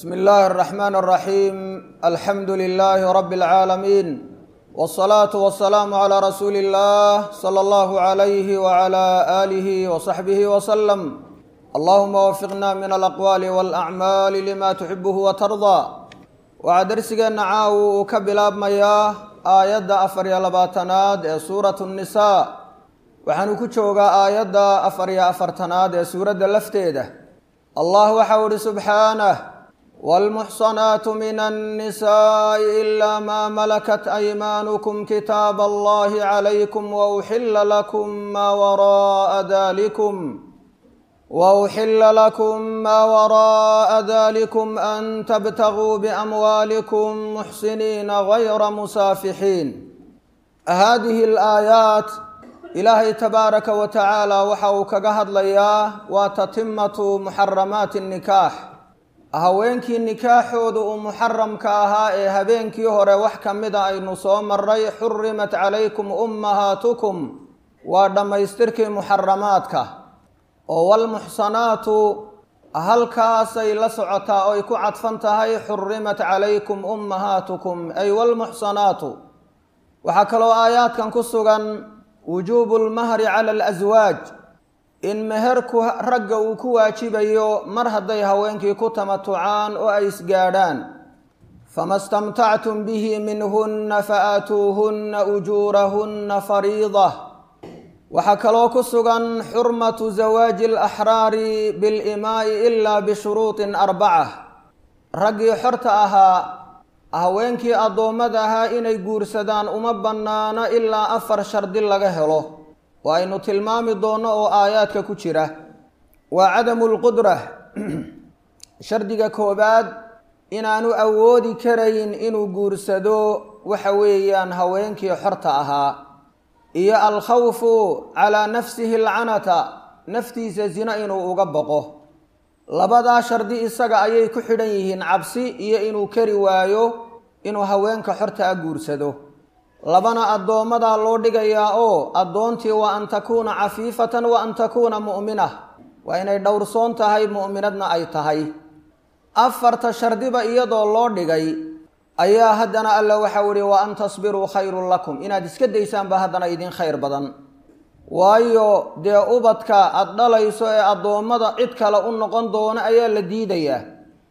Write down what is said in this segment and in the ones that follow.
bsmi illaahi الرaxmaan الraxiim alxamdu lilaahi rabi اlcaalamiin wالصalaaةu wasalaamu عlى rasuuli اllah slى اllahu عalayhi wعlى alihi وصaxbihi wslm allahuma wafiqna min alaqwaali wاlacmaali lima tuxibuhu watardaa waxaa darsigeenna caawu uu ka bilaabmayaa aayadda afar iyo labaatanaad ee suuratu الnisaa waxaanu ku joogaa aayadda afar iyo afartanaad ee suuradda lafteeda allah waxau ihi subxaanah wاlmuxsanaatu min الnisaaءi ilaa maa malakat aymaanukum kitaab allahi calaykum wauxila lakum maa wara'a dalikum wauxila lakum maa wara'a dalikum an tabtaguu biamwaalikum muxsiniina gayra musaafixiin hadihi alaayaat ilaahay tabaaraka wa tacaala waxa uu kaga hadlayaa waa tatimatu muxaramaati nikaax haweenkii nikaaxooda uu muxaramka ahaa ee habeenkii hore wax ka mida aynu soo maray xurimat calaykum ummahaatukum waa dhammaystirkii muxaramaadka oo walmuxsanaatu halkaasay la socotaa oo ay ku cadfan tahay xurimat calaykum ummahaatukum ay walmuxsanaatu waxaa kaloo aayaadkan ku sugan wujuubu lmahri cala alaswaaj in meherku ragga uu ku waajibayo mar hadday haweenkii ku tamatucaan oo ay isgaadhaan fama stamtactum bihi minhunna faatuuhunna ujuurahunna fariida waxaa kaloo ku sugan xurmatu zawaaji alaxraari bilimaa'i ilaa bishuruutin arbaca raggii xorta ahaa haweenkii addoommada ahaa inay guursadaan uma bannaano ilaa afar shardi laga helo oo aynu tilmaami doonno oo aayaadka ku jira waa cadamu lqudra shardiga koobaad inaanu awoodi karayn inuu guursado waxa weeyaan haweenkii xorta ahaa iyo alkhawfu calaa nafsihi alcanata naftiisa zina inuu uga boqo labadaa shardi isaga ayay ku xidhan yihiin cabsi iyo inuu kari waayo inuu haweenka xorta a guursado labana addoommadaa loo dhigayaa oo addoontii waa an takuuna cafiifatan wa an takuuna mu'mina waa inay dhowrsoon tahay mu'minadna ay tahay afarta shardiba iyadoo loo dhigay ayaa haddana alla waxau ihi wa an tasbiruu khayrun lakum inaad iska daysaanba haddana idin khayr badan waayo dee ubadka aada dhalayso ee addoommada cid kale u noqon doono ayaa la diidayaa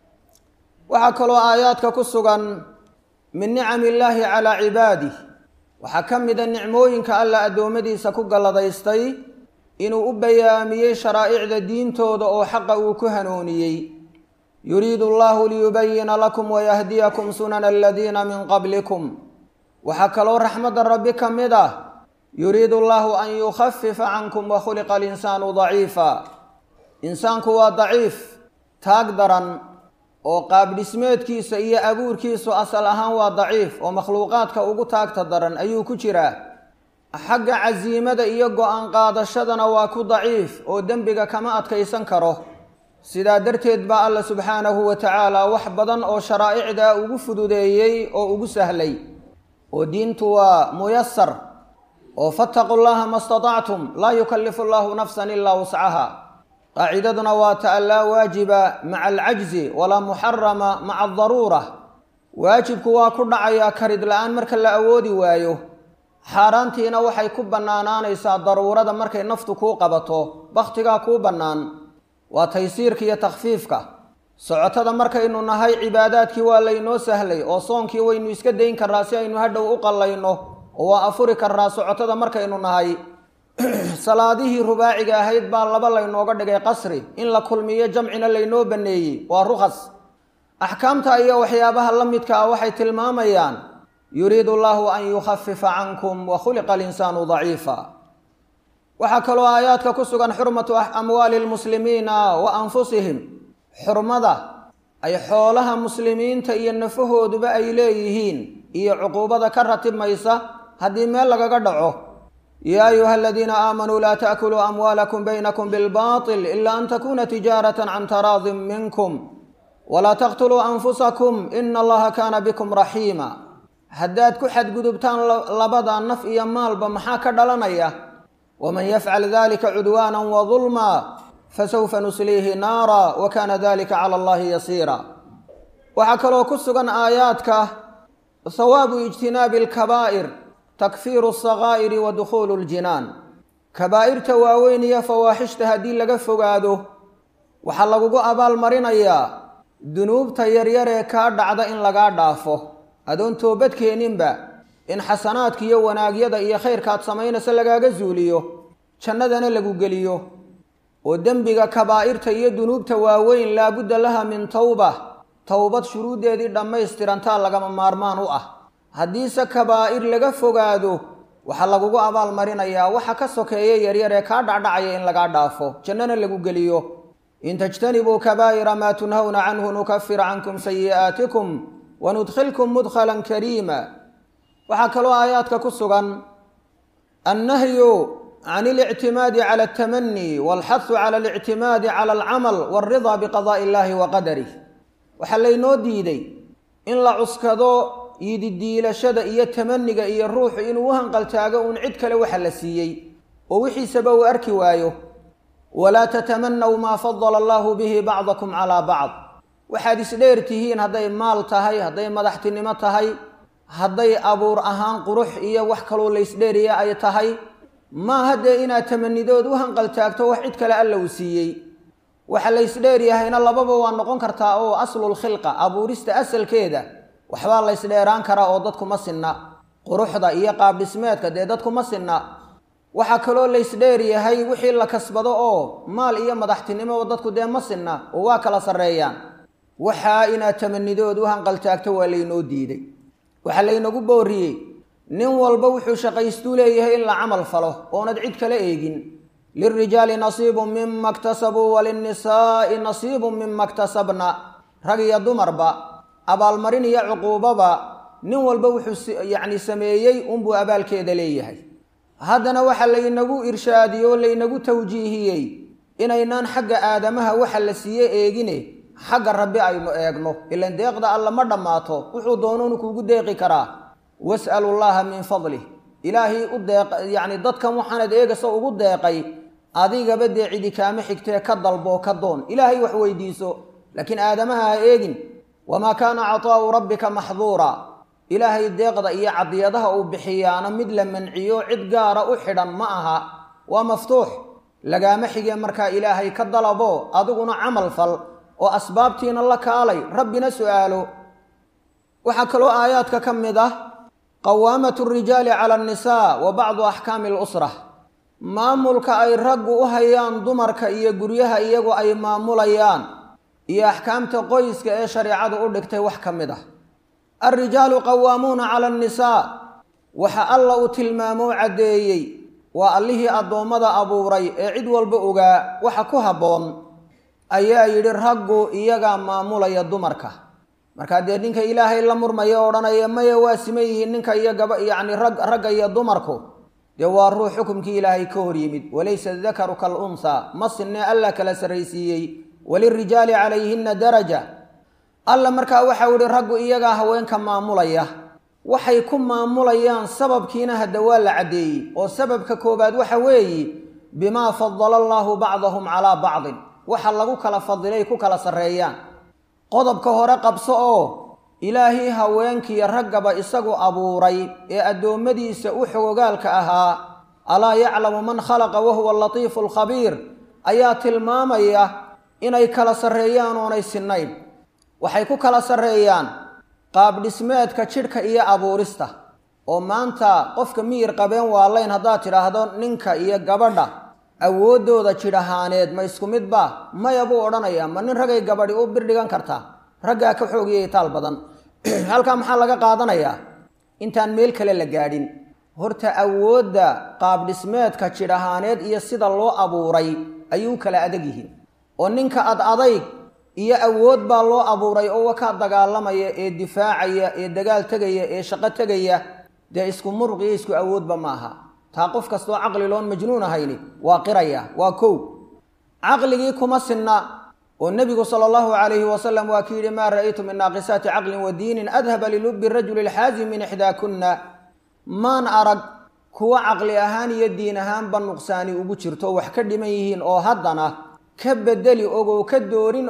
waxaa kaloo aayaadka ku sugan min nicami illaahi calaa cibaadih waxaa ka mida nicmooyinka alla addoommadiisa ku galladaystay inuu u bayaamiyey sharaa'icda diintooda oo xaqa uu ku hanuuniyey yuriidu allahu liyubayina lakum wayahdiyakum sunana aladiina min qablikum waxaa kaloo raxmadda rabbi ka mid ah yuriidu allahu an yukhafifa cankum wa khuliqa alinsaanu daciifa insaanku waa daciif taag daran oo qaabdhismeedkiisa iyo abuurkiisu asal ahaan waa daciif oo makhluuqaadka ugu taagta daran ayuu ku jiraa xagga casiimada iyo go-aan qaadashadana waa ku daciif oo dembiga kama adkaysan karo sidaa darteed baa alla subxaanahu wa tacaala wax badan oo sharaa'icda ugu fududeeyey oo ugu sahlay oo diintu waa muyasar oo fattaqu llaha ma statactum laa yukallifu allahu nafsan ilaa wuscaha qaacidaduna waa ta laa waajiba maca alcajzi walaa muxarama maca adaruura waajibku waa ku dhacayaa karid la-aan marka la awoodi waayo xaaraantiina waxay ku bannaanaanaysaa daruurada markay naftu kuu qabato bakhtigaa kuu bannaan waa taysiirka iyo takhfiifka socotada markaynu nahay cibaadaadkii waa laynoo sahlay oo soonkii waynu iska dayn karraa si aynu hadhow u qallayno oo waa afuri karraa socotada markaynu nahay salaadihii rubaaciga ahayd baa laba laynooga dhigay qasri in la kulmiyo jamcina laynoo banneeyey waa rukhas axkaamta iyo waxyaabaha la midka ah waxay tilmaamayaan yuriidu allahu an yukhafifa cankum wa khuliqa alinsaanu daciifa waxaa kaloo aayaadka ku sugan xurmatu amwaali lmuslimiina wa anfusihim xurmada ay xoolaha muslimiinta iyo nafahooduba ay leeyihiin iyo cuquubada ka ratibmaysa haddii meel lagaga dhaco yaa ayuha aladiina aamanuu laa taakuluu amwaalakum baynakum bilbaطil ila an takuna tijaarata can taraadin minkum walaa taqtuluu anfusakum ina allaha kaana bikum raxiima haddaad ku xadgudubtaan labada naf iyo maalba maxaa ka dhalanaya waman yafcal dalika cudwaana wadulma fasawfa nusliihi naara wa kana dalika cala allahi yasiira waxaa kaloo ku sugan aayaadka hawaabu ijtinaabi alkabaa'ir takfiiru asakaa'iri wa dukhuulu ljinaan kabaa'irta waaweyn iyo fawaaxishta haddii laga fogaado waxaa lagugu abaalmarinayaa dunuubta yaryar ee kaa dhacda in lagaa dhaafo adoon toobad keeninba in xasanaadka iyo wanaagyada iyo khayrkaad samaynaysa lagaaga zuuliyo jannadana lagu geliyo oo dembiga kabaa'irta iyo dunuubta waaweyn laabudda laha min towba towbad shuruuddeedii dhammaystirantaa lagama maarmaan u ah haddiise kabaa'ir laga fogaado waxaa lagugu abaalmarinayaa waxa ka sokeeya yaryar ee kaa dhacdhacaya in lagaa dhaafo jannana lagu geliyo in tajtanibuu kabaa'ira maa tunhawna canhu nukafir cankum sayi'aatikum wanudkhilkum mudkhalan kariima waxaa kaloo aayaadka ku sugan annahyu can اlictimaadi cala altamani walxahu cala alictimaadi cala alcamal walridaa biqadaءi illahi wa qadarih waxaa laynoo diiday in la cuskado yididiilashada iyo tamaniga iyo ruuxu inuu u hanqaltaago uun cid kale waxa la siiyey oo wixiisaba uu arki waayo walaa tatamanaw maa fadala allahu bihi bacdakum calaa bacd waxaad isdheer tihiin hadday maal tahay hadday madaxtinimo tahay hadday abuur ahaan qurux iyo wax kaloo laysdheeriya ay tahay maaha dee inaad tamanidood u hanqaltaagto wax cid kale alla uu siiyey waxa laysdheeryahayna lababa waa noqon kartaa oo aslulkhilqa abuurista asalkeeda waxbaa laysdheeraan karaa oo dadkuma sinna quruxda iyo qaabdhismeedka dee dadkuma sinna waxaa kaloo laysdheeryahay wixii la kasbado oo maal iyo madaxtinimo dadku dee ma sinna oo waa kala sarreeyaan waxaa inaad tamanidood u hanqaltaagto waa laynoo diiday waxaa laynagu booriyey nin walba wuxuu shaqaystuu leeyahay in la camal falo oonad cid kala eegin lilrijaali nasiibun mima ktasabuu walinnisaa'i nasiibun mima ktasabna rag iyo dumarba abaalmarin iyo cuquubaba nin walba wuxuu yacni sameeyey unbuu abaalkeeda leeyahay haddana waxaa laynagu irshaadiyey oo laynagu tawjiihiyey inaynaan xagga aadamaha waxa la siiye eegine xagga rabbi aynu eegno ilan deeqda alla ma dhammaato wuxuu doonuunu kuugu deeqi karaa was'alu llaha min fadlih ilaahay u deeq yacni dadkan waxaanad eegasa ugu deeqay adigaba dee cidi kaama xigtee ka dalboo ka doon ilaahay wax weydiiso laakiin aadamaha ha eegin wamaa kaana cataa'u rabbika maxduura ilaahay deeqda iyo cadiyadaha uu bixiyaana mid la manciyo cid gaara u xidhan ma aha waa maftuux lagaama xigee markaa ilaahay ka dalabo adiguna camal fal oo asbaabtiina la kaalay rabbina su'aalo waxaa kaloo aayaadka ka mid ah qawaamatu rijaali cala annisaa wa bacdu axkaami alusra maamulka ay raggu u hayaan dumarka iyo guryaha iyagu ay maamulayaan iyo axkaamta qoyska ee shareecadu u dhigtay wax ka mid ah alrijaalu qawaamuuna cala annisaa waxa alla uu tilmaamoo caddeeyey waa allihii addoommada abuuray ee cid walba ogaa waxa ku habboon ayaa yidhi raggu iyagaa maamulaya dumarka markaa dee ninka ilaahay la murmaya odhanaya maya waa siman yihiin ninka iyo gaba yacni rag ragga iyo dumarku dee waa ruux xukumkii ilaahay ka hor yimid walaysa dakaru kal unhaa ma sinne alla kala sarraysiiyey walirijaali calayhinna daraja alla markaa waxau yihi raggu iyagaa haweenka maamulaya waxay ku maamulayaan sababkiina hadda waa la caddeeyey oo sababka koobaad waxa weeye bimaa fadala allaahu bacdahum calaa bacdin waxa lagu kala fadilay ku kala sarreeyaan qodobka hore qabso oo ilaahii haweenkiiyo raggaba isagu abuuray ee addoommadiisa u xogogaalka ahaa alaa yaclamu man khalaqa wahuwa alatiifu alkhabiir ayaa tilmaamaya inay kala sarreeyaan oonay sinnayn waxay ku kala sarreeyaan qaabdhismeedka jidhka iyo abuurista oo maanta qofka miyir qabeen waalayn haddaad tidhaahdo ninka iyo gabadha awooddooda jidh ahaaneed ma isku midba maya buu odhanayaa ma nin ragay gabadhi u birdhigan kartaa raggaa ka xoogiyay taal badan halkaa maxaa laga qaadanayaa intaan meel kale la gaadhin horta awoodda qaabdhismeedka jidh ahaaneed iyo sida loo abuuray ayuu kala adag yihiin oo ninka ad adayg iyo awood baa loo abuuray oo wakaa dagaalamaya ee difaacaya ee dagaal tegaya ee shaqo tegaya dee isku muruq iyo isku awoodba maaha taa qof kastoo caqli loon majnuun ahayni waa qiraya waa kow caqligii kuma sinna oo nebigu sala allahu calayhi wasalam waa ki yidhi maa ra'aytu min naaqisaati caqlin wa diinin adhaba lilubi rajuli lxaazim min ixdaakunna maan arag kuwa caqli ahaan iyo diin ahaanba nuqsaani ugu jirto wax ka dhiman yihiin oo haddana ka bedeli og oo ka doorin og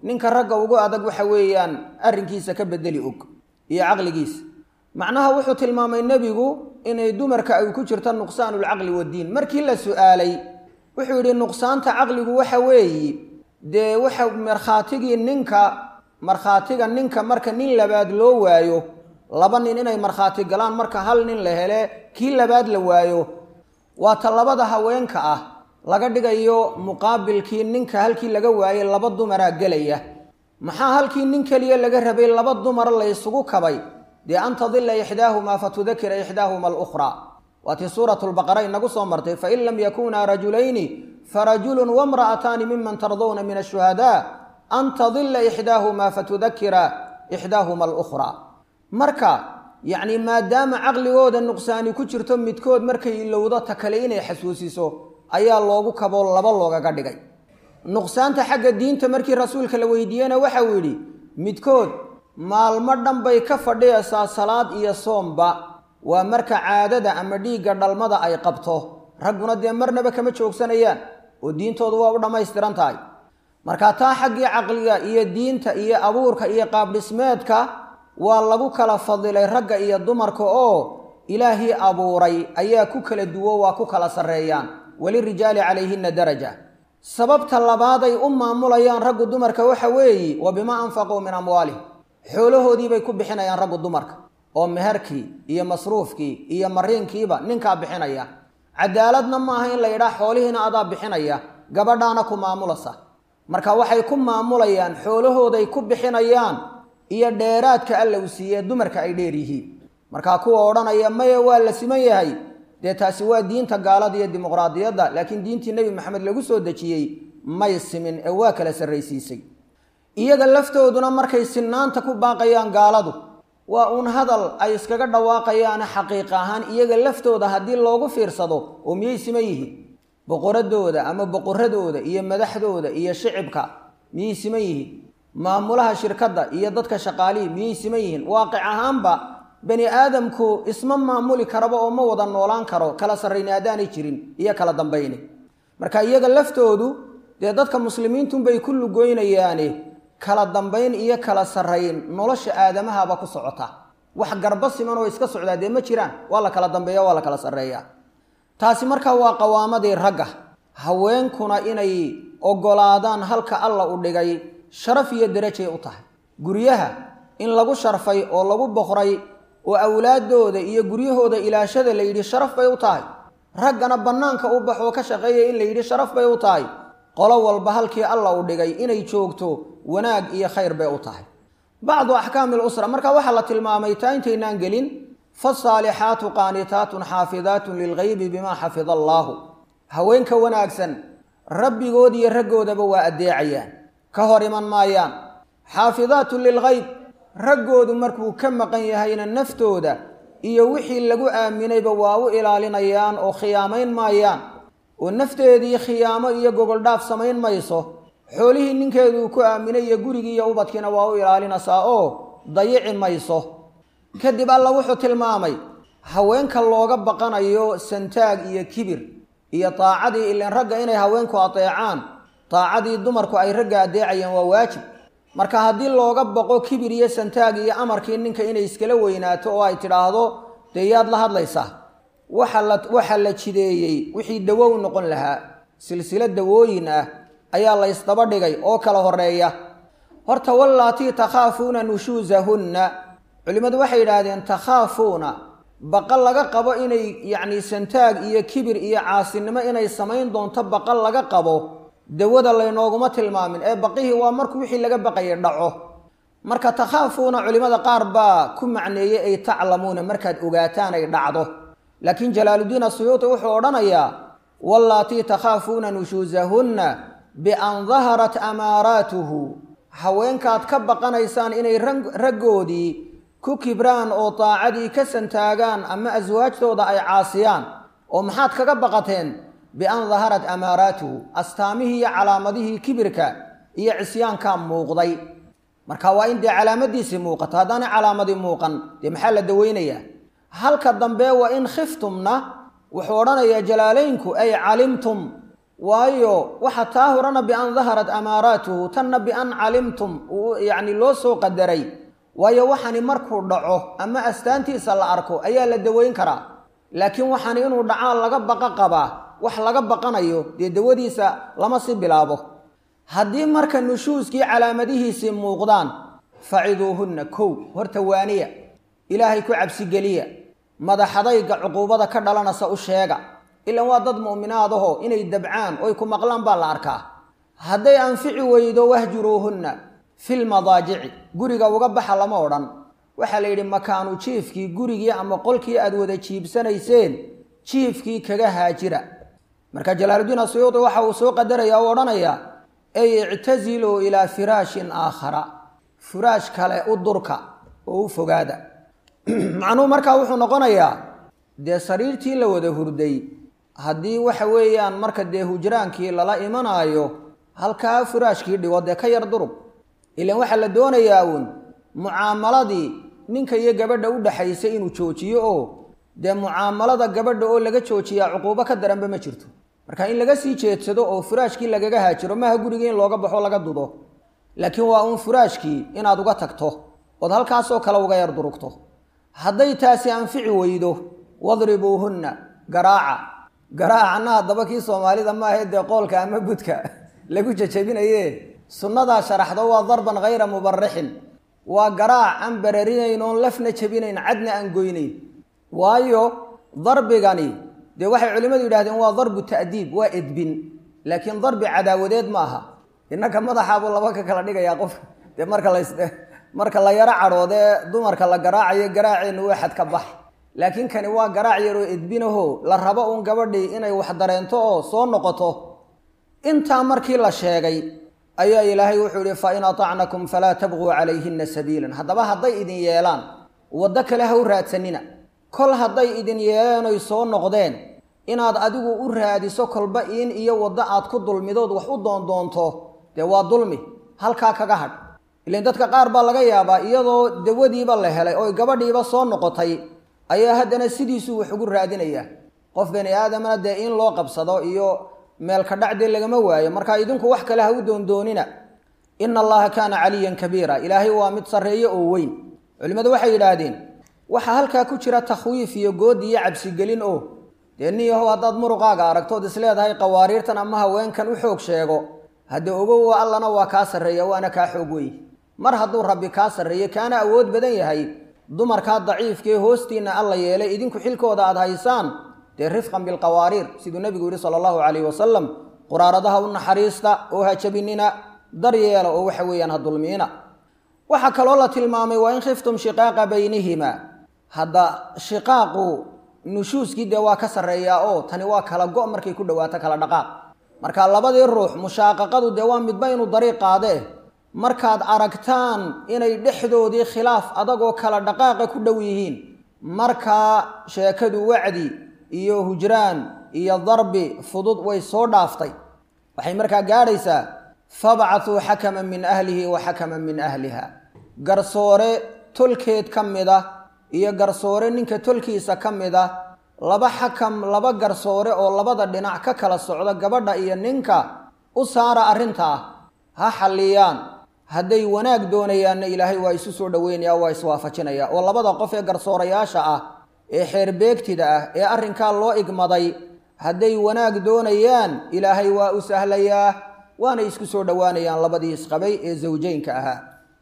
ninka ragga ugu adag waxa weeyaan arrinkiisa ka bedeli og iyo caqligiisa macnaha wuxuu tilmaamay nebigu inay dumarka ay ku jirto nuqsaanulcaqli waddiin markii la su-aalay wuxuu yidhi nuqsaanta caqligu waxa weeye dee waxa markhaatigii ninka markhaatiga ninka marka nin labaad loo waayo laba nin inay markhaati galaan marka hal nin la hele kii labaad la waayo waa ta labada haweenka ah laga dhigayo muqaabilkii ninka halkii laga waayey laba dumaraa gelaya maxaa halkii nin keliya laga rabay laba dumar la ysugu kabay dee an tadila ixdaahumaa fatudakira ixdaahuma alukhraa waatii suuratu lbaqara inagu soo martay fain lam yakunaa rajulayni farajulun wamra'ataani miman tardawna min ashuhadaa an tadila ixdaahumaa fatudakira ixdaahuma alukhraa marka yacni maadaama caqligooda nuqsaani ku jirto midkood markay ilowdo ta kale inay xasuusiso ayaa loogu kaboo laba loogaga dhigay nuqsaanta xagga diinta markii rasuulka la weydiiyena waxa uu yidhi midkood maalmo dhan bay ka fadhiyaysaa salaad iyo soomba waa marka caadada ama dhiigga dhalmada ay qabto ragguna dee marnaba kama joogsanayaan oo diintoodu waa u dhammaystiran tahay marka taa xaggii caqliga iyo diinta iyo abuurka iyo qaabdhismeedka waa lagu kala fadilay ragga iyo dumarka oo ilaahii abuuray ayaa ku kala duwo waa ku kala sarreeyaan walirijaali calayhina daraja sababta labaaday u maamulayaan raggu dumarka waxa weeye wa bimaa anfaquu min amwaalihim xoolahoodiibay ku bixinayaan raggu dumarka oo meherkii iyo masruufkii iyo mariinkiiba ninkaa bixinaya cadaaladna maaha in la yidhaah xoolihiina adaa bixinaya gabadhaana ku maamulasa marka waxay ku maamulayaan xoolahooday ku bixinayaan iyo dheeraadka alla u siiyee dumarka ay dheer yihiin markaa kuwa odhanaya maya waa la siman yahay dee taasi waa diinta gaalada iyo dimuqraadiyadda laakiin diintii nebi maxamed lagu soo dejiyey may simin ee waa kala sarraysiisay iyaga laftooduna markay sinaanta ku baaqayaan gaaladu waa uun hadal ay iskaga dhawaaqayaane xaqiiq ahaan iyaga laftooda haddii loogu fiirsado oo miyay siman yihiin boqoradooda ama boqoradooda iyo madaxdooda iyo shicibka miyay siman yihiin maamulaha shirkadda iyo dadka shaqaalihii miyay siman yihiin waaqic ahaanba bani aadamku isma maamuli karaba oo ma wada noolaan karo kala sarrayni haddaanay jirin iyo kala dambayni marka iyaga laftoodu dee dadka muslimiintunbay ku lugoynayaane kala dambayn iyo kala sarrayn nolosha aadamahaba ku socota wax garba siman oo iska socdaa dee ma jiraan waa la kala dambeeya waa la kala sarreeyaa taasi markaa waa qawaamadii ragga haweenkuna inay oggolaadaan halka alla u dhigay sharaf iyo derajay u tahay guryaha in lagu sharfay oo lagu boqray oo awlaaddooda iyo guryahooda ilaashada la yidhi sharaf bay u tahay raggana bannaanka u baxoo ka shaqeeya in la yidhi sharaf bay u tahay qolo walba halkii alla u dhigay inay joogto wanaag iyo khayr bay u tahay bacdu axkaami lusra marka waxaa la tilmaamay taa intaynaan gelin fasaalixaatu qaanitaatun xaafidaatun lilgaybi bimaa xafida allaahu haweenka wanaagsan rabbigood iyo raggoodaba waa addeecayaan ka hor iman maayaan xaafidaatun lilgayb raggoodu markuu ka maqan yahayna naftooda iyo wixii lagu aaminayba waa u ilaalinayaan oo khiyaamayn maayaan oo nafteedii khiyaamo iyo gogoldhaaf samayn mayso xoolihii ninkeeduu ku aaminay iyo gurigii iyo ubadkiina waa u ilaalinaysaa oo dayici mayso kadib alla wuxuu tilmaamay haweenka looga baqanayo santaag iyo kibir iyo taacadii ilan ragga inay haweenku adeecaan taacadii dumarku ay ragga adeecayeen waa waajib marka haddii looga baqo kibir iyo santaag iyo amarkii ninka inay iskala weynaato oo ay tidhaahdo dee yaad la hadlaysaa waxa la waxaa la jideeyey wixii dawow noqon lahaa silsilo dawooyin ah ayaa la ysdaba dhigay oo kala horeeya horta wallaatii takhaafuuna nushuusahunna culimmadu waxay yidhaahdeen takhaafuuna baqal laga qabo inay yacni santaag iyo kibir iyo caasinimo inay samayn doonto baqal laga qabo dawada laynooguma tilmaamin ee baqihii waa markuu wixii laga baqayay dhaco marka takhaafuuna culimmada qaar baa ku macneeyey ay taclamuuna markaad ogaataan ay dhacdo laakiin jalaaluddiin asuyuuti wuxuu odhanayaa wallaatii takhaafuuna nushuusahunna bian daharat amaaraatuhu haweenkaad ka baqanaysaan inay raggoodii ku kibraan oo daacadii ka santaagaan ama aswaajtooda ay caasiyaan oo maxaad kaga baqateen bian daharat amaaraatuhu astaamihii iyo calaamadihii kibirka iyo cisyaankaa muuqday marka waa in dee calaamadiisii muuqato haddaanay calaamadii muuqan dee maxaa la daweynayaa halka dambe wa in khiftumna wuxuu odhanayaa jalaalaynku ay calimtum waayo waxa taa horena bian daharat amaaraatuhu tanna bian calimtum yacni loo soo qadaray waayo waxani markuu dhaco ama astaantiisa la arko ayaa la daweyn karaa laakiin waxani inuu dhacaan laga baqa qabaa wax laga baqanayo dee dawadiisa lama si bilaabo haddii marka nushuuskii calaamadihiisii muuqdaan faciduuhunna kow horta waaniya ilaahay ku cabsigeliya madaxadayga cuquubada ka dhalanaysa u sheega ilaan waa dad mu'minaadaho inay dabcaan oy ku maqlaan baa la arkaa hadday anfici weydo wahjuruuhunna filmadaajici guriga uga baxa lama odhan waxaa la yidhi makaanu jiifkii gurigii ama qolkii aad wada jiibsanayseen jiifkii kaga haajira marka jalaaludiin asuyuudi waxa uu soo qadaraya oo odhanaya ey ictasiluu ilaa firaashin aakhara firaash kale u durka oo u fogaada macnuhu markaa wuxuu noqonayaa dee sariirtii la wada hurday haddii waxa weeyaan marka dee hujraankii lala imanaayo halkaa firaashkii dhigo dee ka yar durug ilaan waxaa la doonayaa uun mucaamaladii ninka iyo gabadha u dhaxaysay inuu joojiyo oo dee mucaamalada gabadha oo laga joojiyaa cuquubo ka daranba ma jirto marka in laga sii jeedsado oo furaashkii lagaga haajiro maaha gurigii in looga baxo laga dudo laakiin waa uun furaashkii inaad uga tagto ood halkaasoo kale uga yar durugto hadday taasi anfici weydo wadribuuhunna garaaca garaacana haddaba kii soomaalida maahae dee qoolka ama budka lagu jajabinaye sunnadaa sharaxdo waa darban hayra mubarixin waa garaac aan bararinayn oon lafna jabinayn cadna aan goynayn waayo darbigani dee waxay culimmadu yidhahdeen waa darbu ta'diib waa edbin laakiin darbi cadaawadeed ma aha innaka madaxaabuu laba ka kala dhigayaa qof dee marka las marka la yaro cadhoodee dumarka la garaacayo garaaceenna waa xad ka bax laakiin kani waa garaac yaroo edbinaho la rabo uun gabadhii inay wax dareento oo soo noqoto intaa markii la sheegay ayaa ilaahay wuxuu yihi fa in atacnakum falaa tabquu calayhina sabiilan haddaba hadday idin yeelaan waddo kale ha u raadsanina kol hadday idin yeeleen oy soo noqdeen inaad adigu u raadiso kolba in iyo waddo aad ku dulmidood wax u doondoonto dee waa dulmi halkaa kaga hadh ilan dadka qaar baa laga yaabaa iyadoo dawadiiba la helay oy gabadhiiba soo noqotay ayaa haddana sidiisuu wax ugu raadinayaa qof bani aadamna dee in loo qabsado iyo meelka dhacdee lagama waayo marka idinku wax kale ha u doondoonina ina allaha kaana caliyan kabiira ilaahay waa mid sarreeye oo weyn culimmadu waxay yidhaahdeen waxaa halkaa ku jira takhwiif iyo goodi iyo cabsigelin oo dee nin yahow haddaad muruqaaga aragtood isleedahay qawaariirtan ama haweenkan u xoog sheego hadde ogow allana waa kaa sarreeya waana kaa xoog wey mar hadduu rabbi kaa sarreeye kaana awood badan yahay dumarkaa daciifkaee hoostiinna alla yeelay idinku xilkooda aad haysaan dee rifqan bilqawaariir siduu nebigu yihi sala allahu calayhi wasalam quraaradaha u naxariista oo ha jabinina daryeela oo waxa weeyaan ha dulmiina waxaa kaloo la tilmaamay waa in khiftum shiqaaqa baynihima hadda shiqaaqu nushuuskii dee waa ka sarreeyaa oo tani waa kala go' markay ku dhowaato kala dhaqaaq marka labadii ruux mushaaqaqadu dee waa midba inuu dariiq qaadee markaad aragtaan inay dhexdoodii khilaaf adagoo kala dhaqaaqa ku dhow yihiin markaa sheekadu wacdi iyo hujraan iyo darbi fudud way soo dhaaftay waxay markaa gaadhaysaa fabcatuu xakaman min ahlihi wa xakaman min ahliha garsoore tolkeed ka mid ah iyo garsoore ninka tolkiisa ka mid ah laba xakam laba garsoore oo labada dhinac ka kala socda gabadha iyo ninka u saara arrintaa ha xalliyaan hadday wanaag doonayaanna ilaahay waa isu soo dhoweynaya waa iswaafajinaya oo labada qof ee garsoorayaasha ah ee xeerbeegtida ah ee arrinkaa loo igmaday hadday wanaag doonayaan ilaahay waa u sahlayaa waana isku soo dhowaanayaan labadii isqabay ee zawjeynka ahaa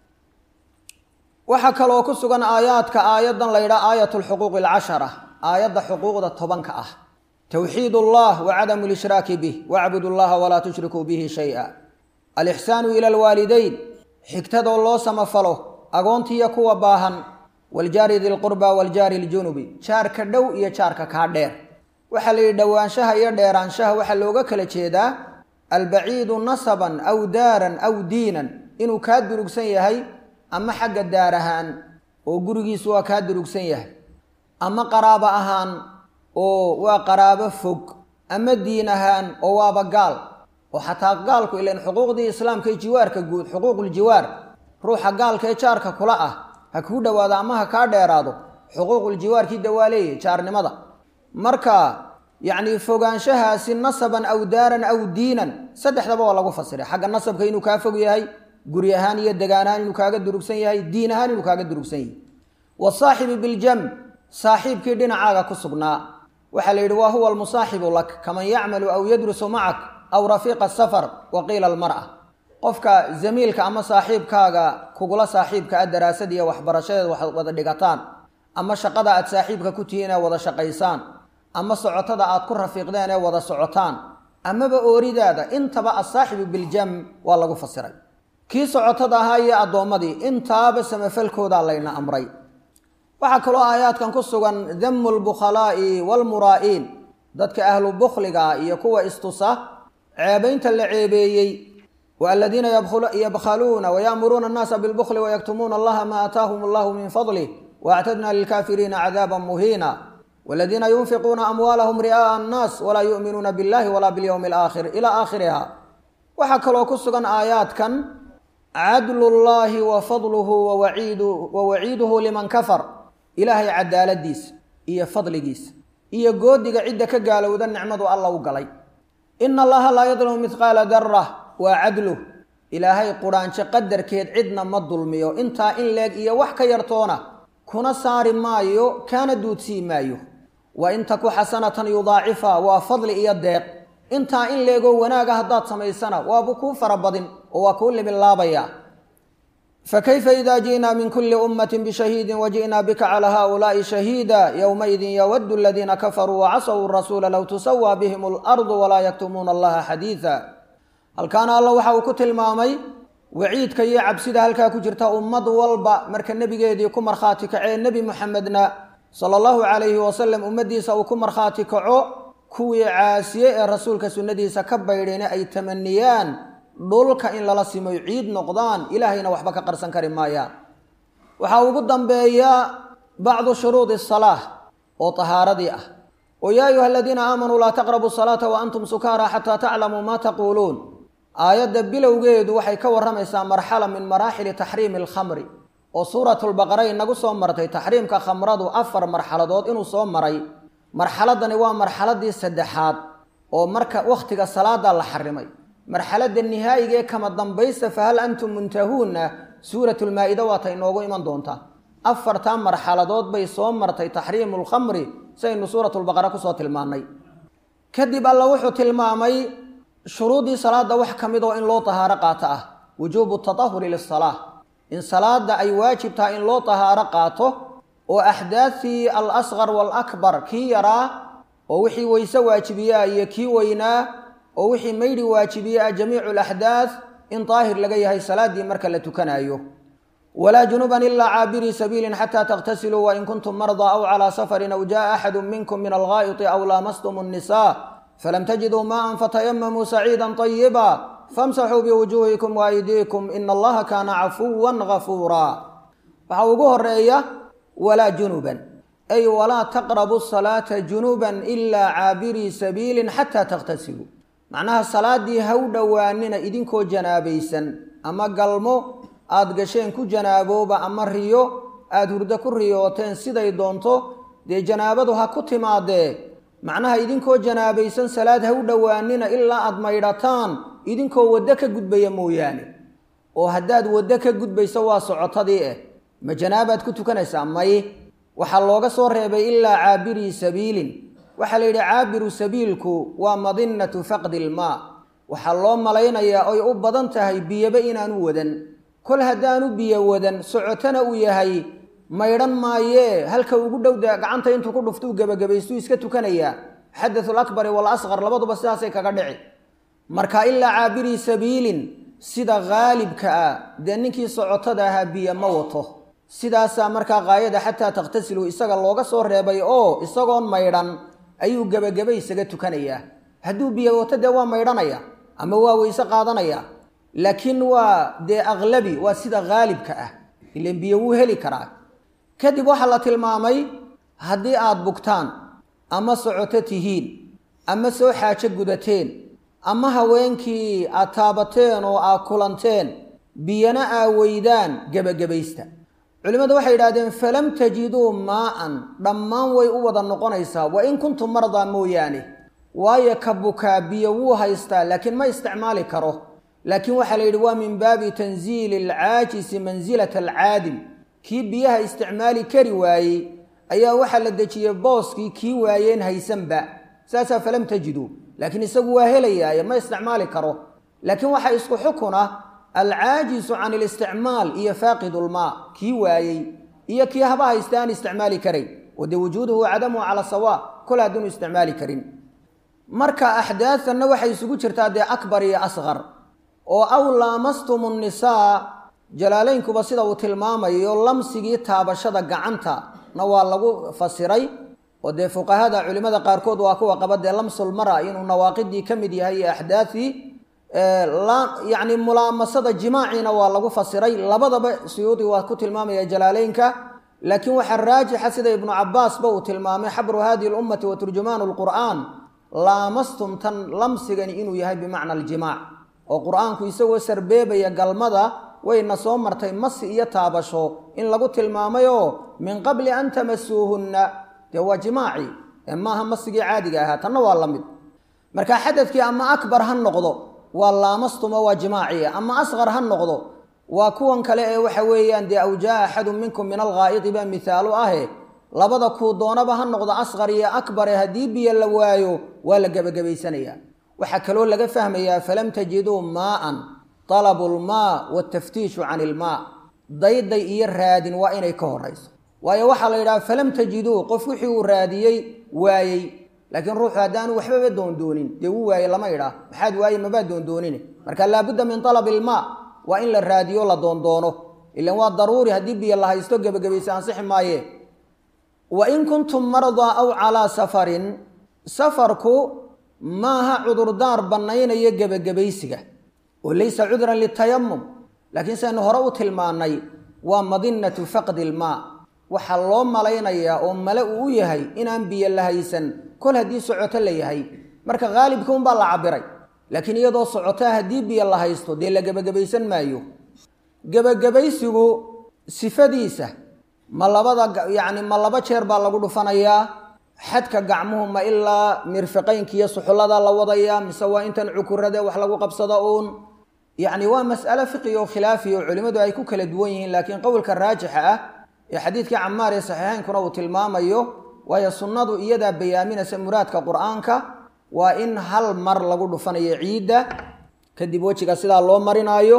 waxaa kaloo ku sugan aayaadka aayaddan la ydhaha aayat lxuquuqi alcashara aayadda xuquuqda tobanka ah towxiid ullah wa cadamu lishraaki bih wacbud llaha walaa tushrikuu bihi shay-a alixsaanu ila alwaalideyn xigtadoo loo samafalo agoontiiyo kuwa baahan waljaari dilqurba waljaari ljunubi jaarka dhow iyo jaarka kaa dheer waxaa la yidhi dhowaanshaha iyo dheeraanshaha waxaa looga kala jeedaa albaciidu nasaban aw daaran aw diinan inuu kaa durugsan yahay ama xagga daar ahaan oo gurigiisu waa kaa durugsan yahay ama qaraabo ahaan oo waa qaraabo fog ama diin ahaan oo waaba gaal oo xataa gaalku ilan xuquuqdii islaamka ee jiwaarka guud xuquuquljiwaar ruuxa gaalka ee jaarka kula ah ha kuu dhowaado ama ha kaa dheeraado xuquuquljiwaarkii dawaa leeyahy jaarnimada marka yacni fogaanshahaasi nasaban aw daaran aw diinan saddexdaba waa lagu fasiray xagga nasabka inuu kaa fog yahay guri ahaan iyo degaan ahaan inuu kaaga durugsan yahay diin ahaan inuu kaaga durugsan yahay wasaaxibi biljam saaxiibkii dhinacaaga ku sugnaa waxaa la yidhi waa huwa almusaaxibu lak kaman yacmalu aw yadrusu macak aw rafiiqa safar wa qiila almar'a qofka zamiilka ama saaxiibkaaga kugula saaxiibka a daraasad iyo waxbarashadeed waxaad wada dhigataan ama shaqada aad saaxiibka ku tihiin ee wada shaqaysaan ama socotada aad ku rafiiqdeen ee wada socotaan amaba ooridaada intaba asaaxibu biljam waa lagu fasiray kii socotada ahaa iyo addoommadii intaaba samafalkoodaa layna amray waxaa kaloo aayaadkan ku sugan damu lbukhalaa'i waalmuraa'iin dadka ahlu bukhliga iyo kuwa istusa ceebaynta la ceebeeyey waladiina yabkhaluuna waya'muruuna annaasa bilbukhli wayaktumuuna allaha maa aataahum allahu min fadlih waactadna lilkaafiriina cadaaban muhiina waladiina yunfiquuna amwaalahum ri'aa'a annaas walaa yu'minuuna billahi walaa bilyowmi alaakhir ilaa aakhiriha waxaa kaloo ku sugan aayaadkan cadlullaahi wa fadluhu wa waciiduhu liman kafar ilaahay cadaaladiisa iyo fadligiisa iyo goodiga cidda ka gaalowda nicmadu alla u galay ina allaha laa yadlimu midqaala darah waa cadluh ilaahay qudhaanjo qadarkeed cidna ma dulmiyo intaa in leeg iyo wax ka yartoona kuna saari maayo kaana duudsii maayo wa in taku xasanatan yudaacifa waa fadli iyo deeq intaa in leegoo wanaaga haddaad samaysana waaba kuu farabadin oo waa kuu libilaabaya fakayfa ida ji'naa min kuli ummati bishahiidin waji'naa bika calaa haؤulaaءi shahiida ywmaidin yawadu aladiina kafaruu wacasaw rasuula low tusawaa bihim اlardu walaa yaktumuuna allaha xadiida halkaana alla waxa uu ku tilmaamay waciidka iyo cabsida halkaa ku jirta ummad walba marka nebigeedii ku markhaati kacee nebi muxamedna sala allahu calayhi wasalam ummaddiisa uu ku markhaati kaco kuwii caasiye ee rasuulka sunnadiisa ka baydhayna ay tamaniyaan dhulka in lala simoy ciid noqdaan ilaahayna waxba ka qarsan kari maayaan waxaa ugu dambeeya bacdu shuruudi salaah oo tahaaradii ah oo yaa ayuha aladiina aamanuu laa taqrabu salaata wa antum sukaara xataa taclamuu maa taquuluun aayadda bilowgeedu waxay ka warramaysaa marxala min maraaxili taxriimi alkhamri oo suuratulbaqara inagu soo martay taxriimka khamradu afar marxaladood inuu soo maray marxaladani waa marxaladii saddexaad oo marka wakhtiga salaada la xarimay marxaladda nihaayiga ee kama dambaysta fahal antum muntahuunna suuratulmaa-ida waata inoogu iman doontaa afartaa marxaladood bay soo martay taxriimu lkhamri saynu suuratulbaqara kusoo tilmaannay kadib alla wuxuu tilmaamay shuruuddii salaada wax ka mid oo in loo tahaaro qaato ah wujuubu tatahuri lisalaa in salaada ay waajib tahay in loo tahaaro qaato oo axdaadtii al asqar waalakbar kii yaraa oo wixii weyse waajibiyaa iyo kii weynaa oo wixii maydhi waajibiye ah jamiicu alaxdaad in daahir laga yahay salaaddii marka la tukanaayo walaa junuban ilaa caabirii sabiilin xataa takhtasiluu wain kuntum mardaa aw calaa safarin aw jaaa axadu minkum min alghaa'iti aw laamastum annisaa falam tajiduu maaan fatayamamuu saciidan طayiba famsaxuu biwujuuhikum waaydiikum ina allaha kaana cafuwan gafuuraa waxaa ugu horeeya walaa junuban ay walaa taqrabu salaata junuban ilaa caabirii sabiilin xataa takhtasiluu macnaha salaaddii ha u dhowaanina idinkoo janaabaysan ama galmo aada gasheen ku janaabooba ama riyo aada hurdo ku riyooteen siday doonto dee janaabadu ha ku timaadee macnaha idinkoo janaabaysan salaad ha u dhowaanina ilaa aada maydhataan idinkoo waddo ka gudbaya mooyaane oo haddaad waddo ka gudbayso waa socotadii eh ma janaabaad ku tukanaysaa may waxaa looga soo reebay ilaa caabirii sabiilin waxaa la yidhi caabiru sabiilku waa madinatu faqdi ilmaa waxaa loo malaynayaa oy u badan tahay biyaba inaanu wadan kol haddaanu biyo wadan socotona uu yahay maydhan maayee halka ugu dhowda gacanta intuu ku dhuftuu gebagabaystuu iska tukanayaa xadathul akbari wal asqar labaduba sidaasay kaga dhici marka ilaa caabirii sabiilin sida haalibka ah dee ninkii socotada ahaa biyo ma wato sidaasaa markaa qaayada xataa takhtasilu isaga looga soo reebay oo isagoon maydhan ayuu gebagaba isaga tukanayaa hadduu biyo wato dee waa maydhanaya ama waa weyse qaadanaya laakiin waa dee aklabi waa sida haalibka ah ilan biyo wuu heli karaa kadib waxaa la tilmaamay haddii aada bugtaan ama socoto tihiin ama soo xaajo gudateen ama haweenkii aad taabateen oo aad kulanteen biyana aa weydaan gebagabaysta culimmadu waxay yidhahdeen falam tajiduu maa'an dhammaan way u wada noqonaysaa wa in kuntum mardaa mooyaane waayo ka bukaa biyo wuu haystaa laakiin ma isticmaali karo laakiin waxaa la yidhi waa min baabi tanziili alcaajisi mansilata alcaadim kii biyaha isticmaali kari waayey ayaa waxaa la dejiyey booskii kii waayeen haysanba saasaa falam tajiduu laakiin isagu waa helayaaye ma isticmaali karo laakiin waxaa isku xukuna alcaajisu can ilisticmaal iyo faaqidulmaa kii waayey iyo kii haba haysta aan isticmaali karayn oo dee wujuuduhu cadamuhu cala sawa kol hadduunu isticmaali karin marka axdaadanna waxay isugu jirtaa dee akbar iyo asqar oo aw laamastum nnisaa jalaalaynkuba sida uu tilmaamayo lamsigii taabashada gacanta na waa lagu fasiray oo dee fuqahada culimmada qaarkood waa kuwa qaba dee lamsulmara inuu nawaaqidii ka mid yahay iyo axdaadii yacni mulaamasada jimaaciina waa lagu fasiray labadaba suyuudi waa ku tilmaamaya jalaaleynka laakiin waxaa raajixa sida ibnu cabaasba uu tilmaamay xabru hadihi lummati wa turjumaanu lqur'aan laamastum tan lamsigani inuu yahay bimacna aljimaac oo qur-aanku isagoo sarbeebaya galmada wayna soo martay masi iyo taabasho in lagu tilmaamayoo min qabli an tamasuuhunna dee waa jimaaci ee maaha masigii caadiga ahaa tanna waa la mid marka xadadkii ama akbar ha noqdo waa laamastuma waa jimaaci ama asqar ha noqdo waa kuwan kale ee waxa weeyaan dee aw jaa axadun minkum min alghaa'idi baa mihaalu ahe labada kuu doonaba ha noqdo asqar iyo akbare haddii biyo la waayo waa la gebagabaysanayaa waxaa kaloo laga fahmayaa falam tajiduu maa'an talabu lmaa wataftiishu can ilmaa dayday iyo raadin waa inay ka horayso waayo waxaa la yidhaha falam tajiduu qof wixii uu raadiyey waayey laakiin ruuxu haddaanu waxbaba doondoonin dee wuu waaye lama idhaah maxaad waaye mabaa doondoonine marka laabudda min talabi ilmaa waa in la raadiyo la doondoono ilan waa daruuri haddii biyo la haysto gebagabaysa ansixi maaye wa in kuntum mardaa aw calaa safarin safarku maaha cudurdaar bannaynaya gebagabaysiga oo laysa cudran litayamum laakiin saynu hore u tilmaannay waa madinatu faqdi ilmaa waxaa loo malaynayaa oo male uu u yahay inaan biyo la haysan kol haddii socoto la yahay marka haalibka unbaa la cabiray laakiin iyadoo socotaa haddii biyo la haysto dee la gebagabaysan maayo gebagabaysigu sifadiisa ma labada yacni ma laba jeer baa lagu dhufanayaa xadka gacmuhu ma ilaa mirfiqaynka iyo suxullada la wadayaa mise waa intan cukurade wax lagu qabsado uun yacni waa mas'alo fiqi oo khilaafi oo culimmadu ay ku kala duwan yihiin laakiin qowlka raajixa ah ee xadiidkii camaar ee saxiixeynkuna uu tilmaamayo waayo sunnadu iyadaa bayaaminaysa muraadka qur-aanka waa in hal mar lagu dhufanayo ciidda kadib wejiga sidaa loo marinaayo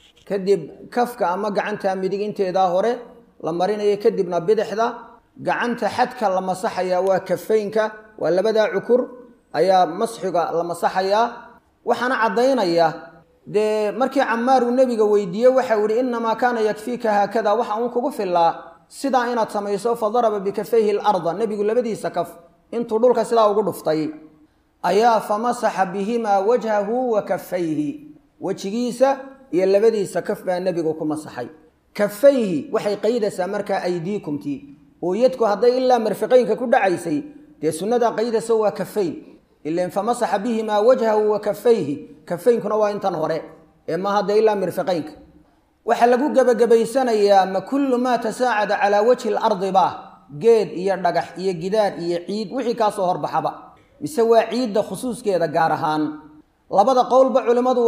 kadib kafka ama gacanta midig inteedaa hore la marinayo kadibna bidixda gacanta xadka la masaxayaa waa kafaynka waa labadaa cukur ayaa masxiga la masaxayaa waxaana caddaynaya dee markii camaar uu nebiga weydiiyey waxau ihi innamaa kaana yakfiika haakada waxa uun kugu fillaa sidaa inaad samayso fa daraba bikafayhi larda nebigu labadiisa kaf intuu dhulka sidaa ugu dhuftay ayaa famasaxa bihimaa wajhahu wa kafayhi wejigiisa iyo labadiisa kaf baa nebigu ku masaxay kafayhi waxay qaydaysaa markaa aydiikumtii oo yadku hadday ilaa marfiqaynka ku dhacaysay dee sunnadaa qaydaysa waa kafayn ilan famasaxa bihimaa wajhahu wa kafayhi kafaynkuna waa intan hore ee maaha dee ilaa mirfiqaynka waxaa lagu gebagabaysanayaa ma kullu maa tasaacada calaa wajhi lardi ba geed iyo dhagax iyo gidaar iyo ciid wixii kaasoo horbaxaba mise waa ciidda khusuuskeeda gaar ahaan labada qowlba culimmadu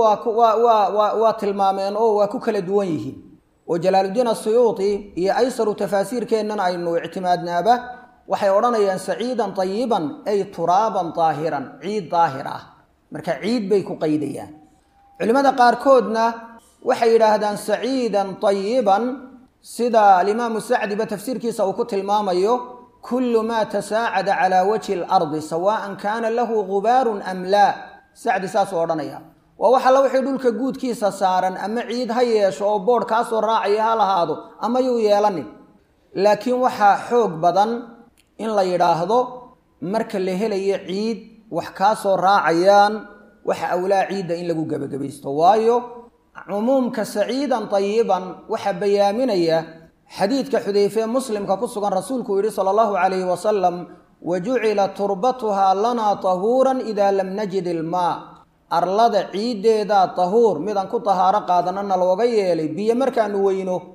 waa waa tilmaameen oo waa ku kala duwan yihiin oo jalaaludiin asuyuuti iyo aysaru tafaasiirkeennan aynu ictimaadnaaba waxay odhanayaan saciidan tayiban ay turaaban daahiran ciid daahir ah marka ciid bay ku qaydayaan culimmada qaarkoodna waxay yidhaahdaan saciidan tayiban sida alimaamu sacdiba tafsiirkiisa uu ku tilmaamayo kullu maa tasaacada calaa wajhi alardi sawaan kaana lahu gubaarun am laa sacdi saasuu odhanaya waa wax alla wixii dhulka guudkiisa saaran ama ciid ha yeesho oo boodh kaasoo raacaya ha lahaado ama yuu yeelanin laakiin waxaa xoog badan in la yidhaahdo marka la helayo ciid wax kaasoo raacayaan waxa awlaa ciidda in lagu gebagabaysto waayo cumuumka saciidan tayiban waxaa bayaaminaya xadiidka xudeyfee muslimka ku sugan rasuulku uu yihi sala allahu calayhi wasalam wa jucila turbatuhaa lanaa tahuuran idaa lam najid ilmaa arlada ciiddeedaa tahuur midaan ku tahaaro qaadanana looga yeelay biyo markaanu weyno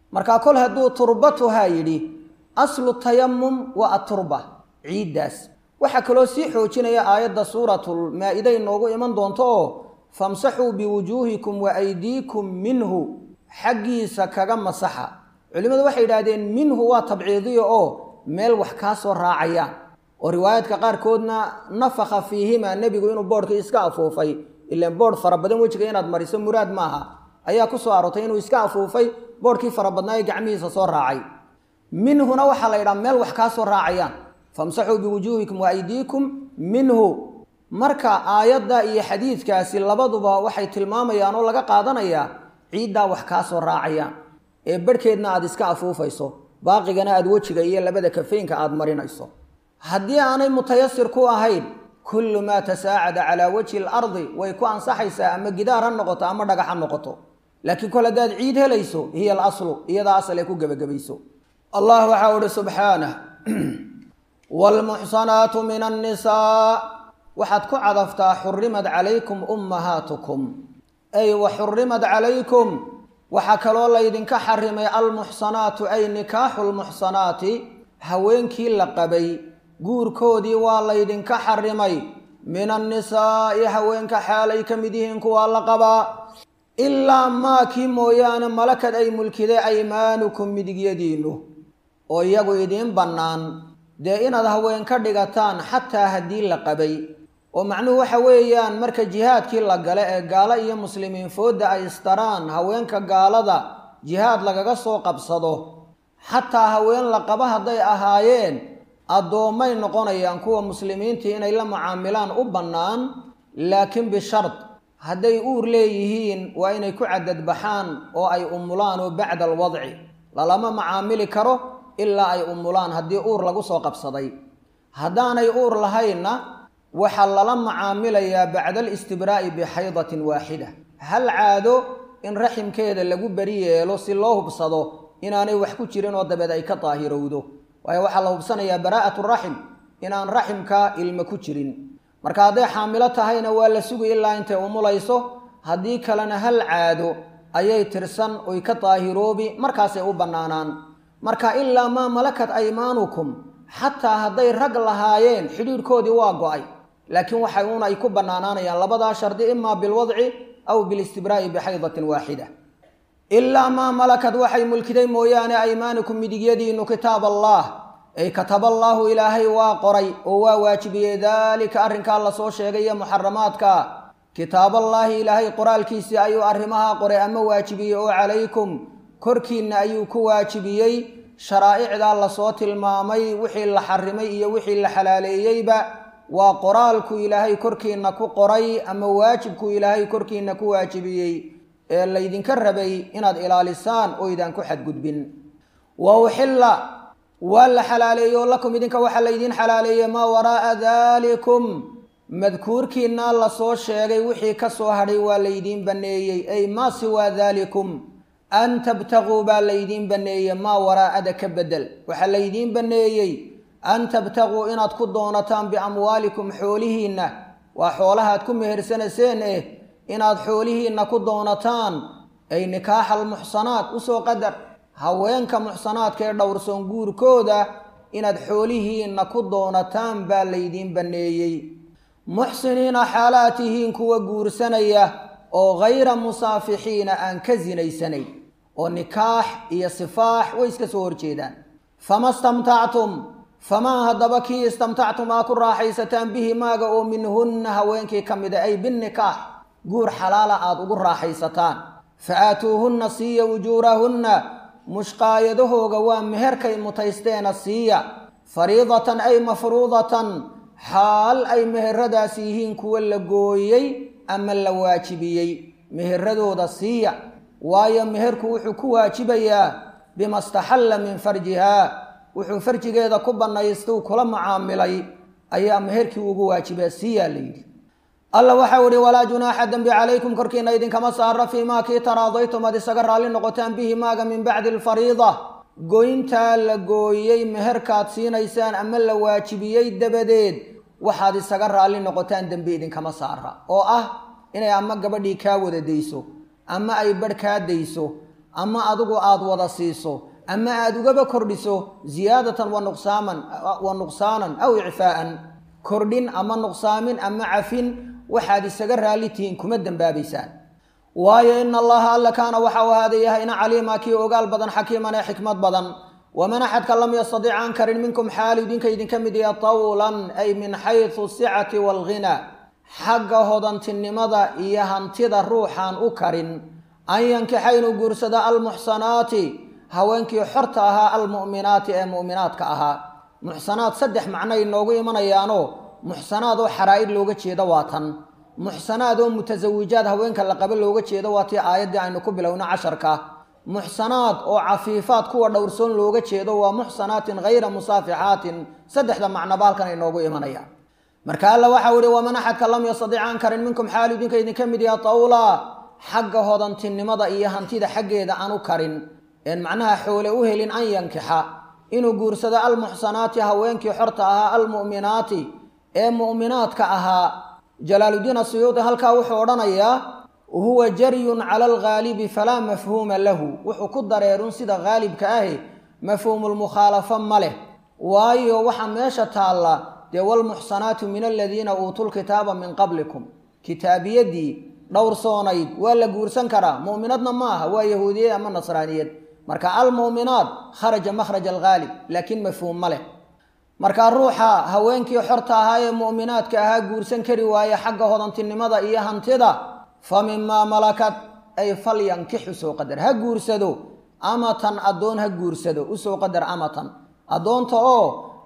markaa kol hadduu turbatuhaa yidhi aslu tayamum waa aturba ciiddaas waxaa kaloo sii xoojinaya aayadda suuratulmaa-ida inoogu iman doonto oo famsaxuu biwujuuhikum wa aydiikum minhu xaggiisa kaga masaxa culimmadu waxay yidhaahdeen minhu waa tabciidiya oo meel wax kaa soo raacayaan oo riwaayaadka qaarkoodna nafakha fiihima nebigu inuu boodhkii iska afuufay ilaan boodh fara badan wejiga inaad mariso muraad maaha ayaa ku soo aroortay inuu iska afuufay boodhkii fara badnaa ee gacmihiisa soo raacay minhuna waxaa la yidhaha meel wax kaa soo raacayaan famsaxuu biwujuuhikum wa aydiikum minhu marka aayadda iyo xadiidkaasi labaduba waxay tilmaamayaan oo laga qaadanayaa ciiddaa wax kaa soo raacayaan ee barhkeedna aad iska afuufayso baaqigana aad wejiga iyo labada kafeynka aad marinayso haddii aanay mutayasir ku ahayn kullu maa tasaacada calaa wajhi alardi way ku ansaxaysaa ama gidaar ha noqoto ama dhagax ha noqoto laakiin kol haddaad ciid helayso hiya alaslu iyadaa asal ee ku gebagabayso allah waxaa uhi subxaanah waalmuxsanaatu min annisaa waxaad ku cadaftaa xurimad calaykum ummahaatukum ay wa xurimad calaykum waxaa kaloo laydinka xarimay almuxsanaatu ay nikaaxu lmuxsanaati haweenkii la qabay guurkoodii waa laydinka xarimay min annisaa'i haweenka xaalay ka mid yihiin kuwaa la qabaa ilaa maakii mooyaane malakad ay mulkiday aymaanukum midigyadiinnu oo iyagu idiin bannaan dee inaad haween ka dhigataan xataa haddii la qabay oo macnuhu waxa weeyaan marka jihaadkii la gale ee gaalo iyo muslimiin foodda ay istaraan haweenka gaalada jihaad lagaga soo qabsado xataa haween la qaba hadday ahaayeen addoommay noqonayaan kuwa muslimiintii inay la mucaamilaan u bannaan laakiin bishard hadday uur leeyihiin waa inay ku cadadbaxaan oo ay umulaan oo bacda alwadci lalama macaamili karo ilaa ay umulaan haddii uur lagu soo qabsaday haddaanay uur lahaynna waxaa lala macaamilayaa bacda alistibraa'i bixaydatin waaxida hal caado in raximkeeda lagu beri yeelo si loo hubsado inaanay wax ku jirin oo dabeed ay ka daahirowdo waayo waxaa la hubsanayaa baraa'atu raxim inaan raximka ilmo ku jirin marka hadday xaamilo tahayna waa la sugi ilaa intay umulayso haddii kalena hal caado ayay tirsan oy ka daahiroobi markaasay u bannaanaan marka ilaa maa malakat aymaanukum xataa hadday rag lahaayeen xidhiidhkoodii waa go-ay laakiin waxay uun ay ku bannaanaanayaan labadaa shardi imaa bilwadci aw bilistibraa'i bixaydatin waaxida ilaa maa malakad waxay mulkiday mooyaane aymaanukum midigyadiinnu kitaab allah ay kataballaahu ilaahay waa qoray oo waa waajibiyey daalika arrinkaa lasoo sheegay iyo muxaramaadka kitaaballaahi ilaahay qoraalkiisii ayuu arrimahaa qoray ama waajibiyey oo calaykum korkiinna ayuu ku waajibiyey sharaa'icdaa lasoo tilmaamay wixii la xarimay iyo wixii la xalaaleeyeyba waa qoraalku ilaahay korkiinna ku qoray ama waajibku ilaahay korkiinna ku waajibiyey ee laydinka rabay inaad ilaalisaan oo idaan ku xadgudbin wa uxilla waa la xalaaleeyo lakum idinka waxaa laydiin xalaaleeyey maa waraa'a daalikum madkuurkiinna lasoo sheegay wixii ka soo hadhay waa laydiin banneeyey ay maa siwaa daalikum an tabtaguu baa laydiin banneeyey maa waraa'ada ka bedel waxaa laydiin banneeyey an tabtaguu inaad ku doonataan biamwaalikum xoolihiinna waa xoolahaad ku mehersanayseen eh inaad xoolihiinna ku doonataan ay nikaaxa almuxsanaat usoo qadar haweenka muxsanaadka ee dhowrsoon guurkooda inaad xoolihiinna ku doonataan baa laydiin banneeyey muxsiniina xaalaad tihiin kuwa guursanaya oo hayra musaafixiina aan ka sinaysanayn oo nikaax iyo sifaax way iska soo horjeedaan fama stamtactum famaa haddaba kii istamtactum aa ku raaxaysataan bihi maaga oo minhunna haweenkii ka mida ay binnikaax guur xalaala aada ugu raaxaysataan fa aatuuhunna siiya wujuurahunna mushqaayadahooga waa meherkay mutaysteena siiya fariidatan ay mafruudatan xaal ay meheradaas yihiin kuwa la gooyey ama la waajibiyey meheradooda siiya waayo meherku wuxuu ku waajibayaa bima staxalla min farjihaa wuxuu farjigeeda ku bannaystuu kula macaamilay ayaa meherkii ugu waajibaa siiyaa la yidhi alla waxau ihi walaa junaaxa dembi calaykum korkiina idinkama saara fii maa kii taraadaytum aad isaga raalli noqotaan bihi maaga min bacdi alfariida goyntaa la gooyey meherkaad siinaysaan ama la waajibiyey dabadeed waxaad isaga raalli noqotaan dembi idinkama saara oo ah inay ama gabadhii kaa wada dayso ama ay barh kaa dayso ama adigu aada wada siiso ama aada ugaba kordhiso ziyaadatan wa nuqsaaman wa nuqsaanan aw icfaa'an kordhin ama nuqsaamin ama cafin waxaad isaga raalli tihiin kuma dembaabaysaan waayo ina allaha alla kaana waxa uu ahaada yahayna caliima kii ogaal badan xakiiman ee xikmad badan waman axadka lam yastadic aan karin minkum xaalu idinka idinka mid yaha tawlan ay min xaysu sicati waalghina xagga hodantinimada iyo hantida ruuxaan u karin an yankixa inuu guursado almuxsanaati haweenkii xorta ahaa almu'minaati ee mu'minaadka ahaa muxsanaad saddex macnoay noogu imanayaanoo muxsanaad oo xaraa'id looga jeedo waa tan muxsanaad oo mutasawijaad haweenka la qaba looga jeedo waa tii aayaddii aynu ku bilowno casharka muxsanaad oo cafiifaad kuwa dhowrsoon looga jeedo waa muxsanaatin hayra musaafixaatin saddexda macnoba halkan ay noogu imanayaan marka alla waxau ihi waman axadka lam yastadic aan karin minkum xaalu idinka idinka mid yaha tawla xagga hodantinimada iyo hantida xaggeeda aan u karin een macnaha xoole u helin an yankixa inuu guursado almuxsanaati haweenkii xorta ahaa almu'minaati ee mu'minaadka ahaa jalaaludiin asuyuudi halkaa wuxuu odhanayaa huwa jaryun cala alghaalibi falaa mafhuuma lahu wuxuu ku dareerun sida haalibka ahi mafhuumulmukhaalafo ma leh waayo waxaa meesha taalla dee walmuxsanaatu min aladiina uutuu lkitaaba min qablikum kitaabiyadii dhowrsoonayd waa la guursan karaa mu'minadna ma aha waa yahuudiyad ama nasraaniyad marka almu'minaat kharaja makhraj alghaalib laakiin mafhuum ma leh marka ruuxa haweenkii xorta ahaa ee mu'minaadka ahaa guursan kari waaye xagga hodantinimada iyo hantida fa mimaa malakat ay falyankixu soo qadar ha guursado amatan addoon ha guursado usoo qadar amatan addoonta oo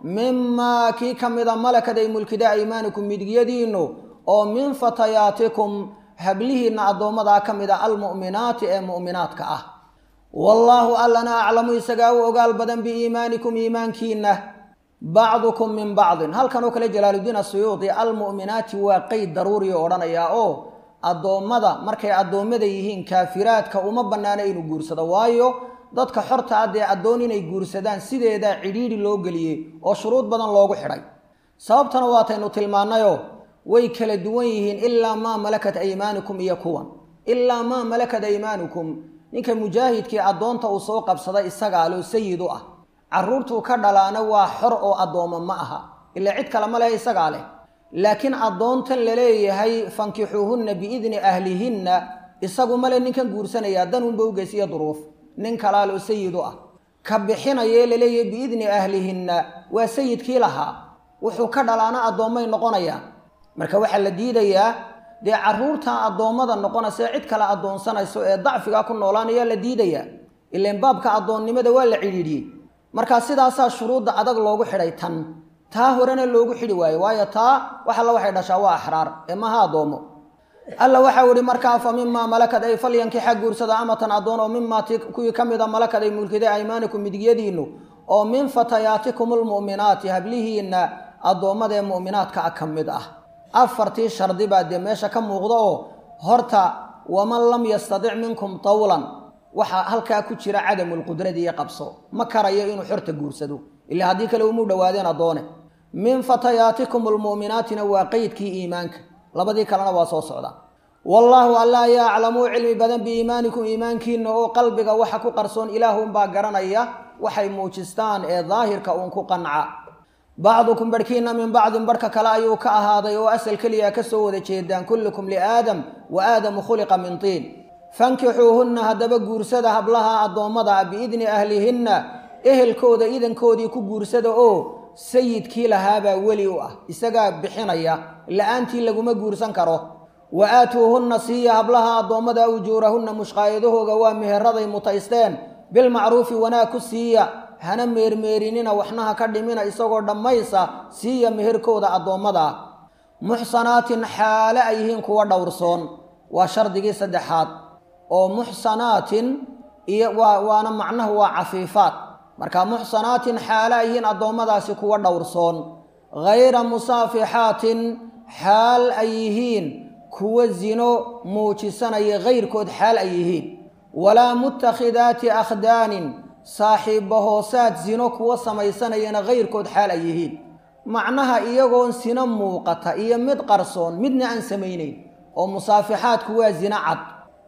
mimaa kii ka mida malakad ay mulkida aymaanikum midigyadiinnu oo min fatayaatikum hablihiinna addoommadaa ka mid a almu'minaati ee mu'minaadka ah wallaahu allana aclamu isagaa u ogaal badan biiimaanikum iimaankiinna bacdukum min bacdin halkan oo kale jalaaludiin asuyuudi almu'minaati waa qeyd daruuriya odhanayaa oo addoommada markay addoommada yihiin kaafiraadka uma bannaana inuu guursado waayo dadka xorta ah dee addoon inay guursadaan sideedaa cidhiidhi loo geliyey oo shuruud badan loogu xidhay sababtana waataynu tilmaannayoo way kala duwan yihiin ilaa maa malakat aymaanikum iyo kuwan ilaa maa malakat aymaanukum ninka mujaahidkii addoonta uu soo qabsaday isagaa loo sayid u ah carruurtuu ka dhalaana waa xor oo addoommo ma aha ilaa cid kale ma leh isagaa leh laakiin addoontan laleeyahay fankixuuhunna biidni ahlihinna isagu male ninkan guursanayaa danunba ugeys iyo duruuf nin kalaa loo sayid u ah ka bixinayee laleeyahay biidni ahlihinna waa sayidkii lahaa wuxuu ka dhalaana addoommay noqonayaan marka waxaa la diidayaa dee carruurtan addoommada noqonaysa cid kale addoonsanayso ee dacfigaa ku noolaanayaa la diidayaa ilaan baabka addoonnimada waa la cidhiidhiyey markaa sidaasaa shuruudda adag loogu xidhay tan taa horena loogu xidhi waayo waayo taa wax alla waxay dhashaa waa axraar ee maha addoommo alla waxau ihi markaa fa mimaa malakad ay falyankixa guursada amatan addoon oo mimaa ti kuwii ka mida malakad ay mulkiday aymaanikum midigyadiinnu oo min fatayaatikum almu'minaati hablihiinna addoommada ee mu'minaadka ah ka mid ah afartii shardi baa dee meesha ka muuqda oo horta waman lam yastadic minkum tawlan waxaa halkaa ku jira cadamulqudradi iyo qabso ma karayo inuu xorta guursado ilaa haddii kale umuu dhowaadeen addoone min fatayaatikum almu'minaatina waa qeydkii iimaanka labadii kalena waa soo socda wallaahu alla ayaa aclamuu cilmi badan biiimaanikum iimaankiina oo qalbiga waxa ku qarsoon ilaahunbaa garanaya waxay muujistaan ee daahirka uun ku qanca bacdukum barhkiina min bacdin barhka kale ayuu ka ahaaday oo asal keliya ka soo wada jeedaan kullukum liaadam wa aadamu khuliqa min tiin fankixuuhunna haddaba guursada hablaha addoommada ah biidni ahlihinna ehelkooda idankoodii ku guursada oo sayidkii lahaabaa weli u ah isagaa bixinaya la-aantii laguma guursan karo wa aatuuhunna siiya hablaha addoommada ujuurahunna mushqaayadahooga waa meheraday mutaysteen bilmacruufi wanaag ku siiya hana meermeerinina waxnaha ka dhimina isagoo dhammaysa siiya meherkooda addoommada muxsanaatin xaale ay yihiin kuwa dhowrsoon waa shardigii saddexaad oo muxsanaatin iyo waa waana macnahu waa cafiifaad marka muxsanaatin xaale ay yihiin addoommadaasi kuwa dhowrsoon hayra musaafixaatin xaal ay yihiin kuwa zino muujisanaya hayrkood xaal ay yihiin walaa mutakhidaati akhdaanin saaxiibba hoosaad sino kuwa samaysanayana hayrkood xaal ay yihiin macnaha iyagoon sino muuqata iyo mid qarsoon midna aan samaynayn oo musaafixaadku waa zino cad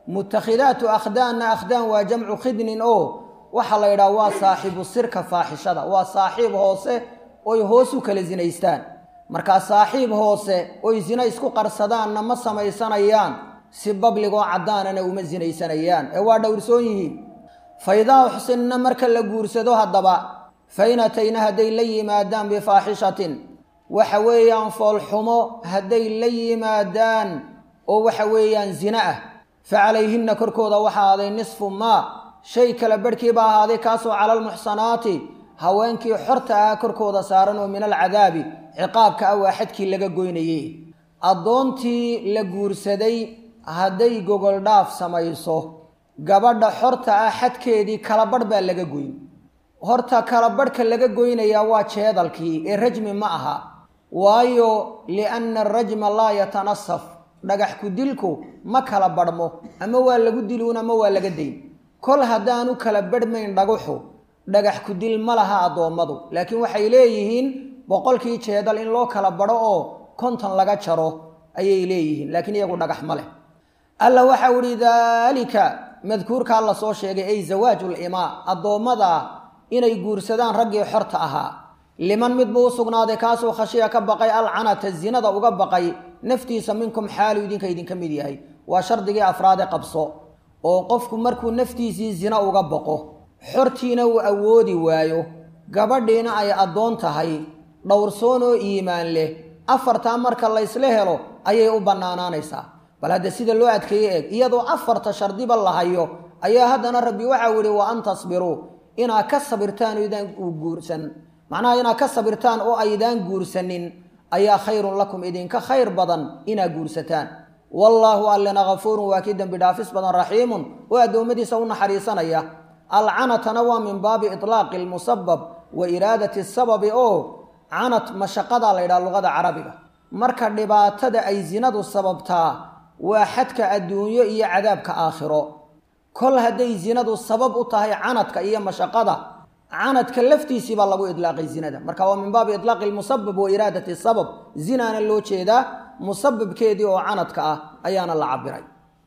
mutakhidaatu akhdaanna akhdaan waa jamcu khidnin oo waxaa la yidhaha waa saaxibu sirka faaxishada waa saaxiib hoose oy hoos u kala sinaystaan markaa saaxiib hoose oy sino isku qarsadaanna ma samaysanayaan si babligoo caddaanana uma sinaysanayaan ee waa dhowrsoon yihiin fa idaa uxsinna marka la guursado haddaba fa in atayna hadday la yimaadaan bifaaxishatin waxa weeyaan foolxumo hadday la yimaadaan oo waxa weeyaan zina ah fa calayhinna korkooda waxaa ahaaday nisfu maa shay kala barhkiiba ahaaday kaasoo cala almuxsanaati haweenkii xorta ah korkooda saaran oo min alcadaabi ciqaabka ah waa xadkii laga goynayey addoontii la guursaday hadday gogoldhaaf samayso gabadha xorta ah xadkeedii kalabadh baa laga goyn horta kalabadhka laga goynayaa waa jeedalkii ee rajmi ma aha waayo lianna arajma laa yatanasaf dhagax ku dilku ma kala badhmo ama waa lagu diluun ama waa laga dayn kol haddaanu kala badhmayn dhagaxu dhagax ku dil ma laha addoommadu laakiin waxay leeyihiin boqolkii jeedal in loo kala badho oo konton laga jaro ayay leeyihiin laakiin iyagu dhagax ma leh alla waxau ihi daalika madkuurkaa la soo sheegay ay zawaajul imaa addoommada inay guursadaan raggii xorta ahaa liman mid buu u sugnaaday kaasuu khashiya ka baqay alcanata zinada uga baqay naftiisa minkum xaalu idinka idinka mid yahay waa shardigii afraade qabso oo qofku markuu naftiisii zina uga baqo xortiina uu awoodi waayo gabadhiina ay addoon tahay dhowrsoon oo iimaan leh afartaa marka laysla helo ayay u bannaanaanaysaa bal hadda sida loo adkeeye eeg iyadoo afarta shardiba la hayo ayaa haddana rabbi waxau yihi wa an tasbiruu inaad ka sabirtaan oydaan guursan macnaha inaad ka sabirtaan oo aydaan guursanin ayaa khayrun lakum idinka khayr badan inaad guursataan wallaahu allena kafuurun waa kii dembi dhaafis badan raxiimun oo addoommadiisa u naxariisanaya alcanatana waa min baabi itlaaqi lmusabab wa iraadati sababi oo canat mashaqadaa la ydhaha luqada carabiga marka dhibaatada ay zinadu sababtaa waa xadka adduunyo iyo cadaabka aakhiro kol hadday zinadu sabab u tahay canadka iyo mashaqada canadka laftiisii baa lagu idlaaqay zinada marka waa min baabi itlaaqi lmusabab wa iraadati sabab zinaana loo jeedaa musababkeedii oo canadka ah ayaana la cabiray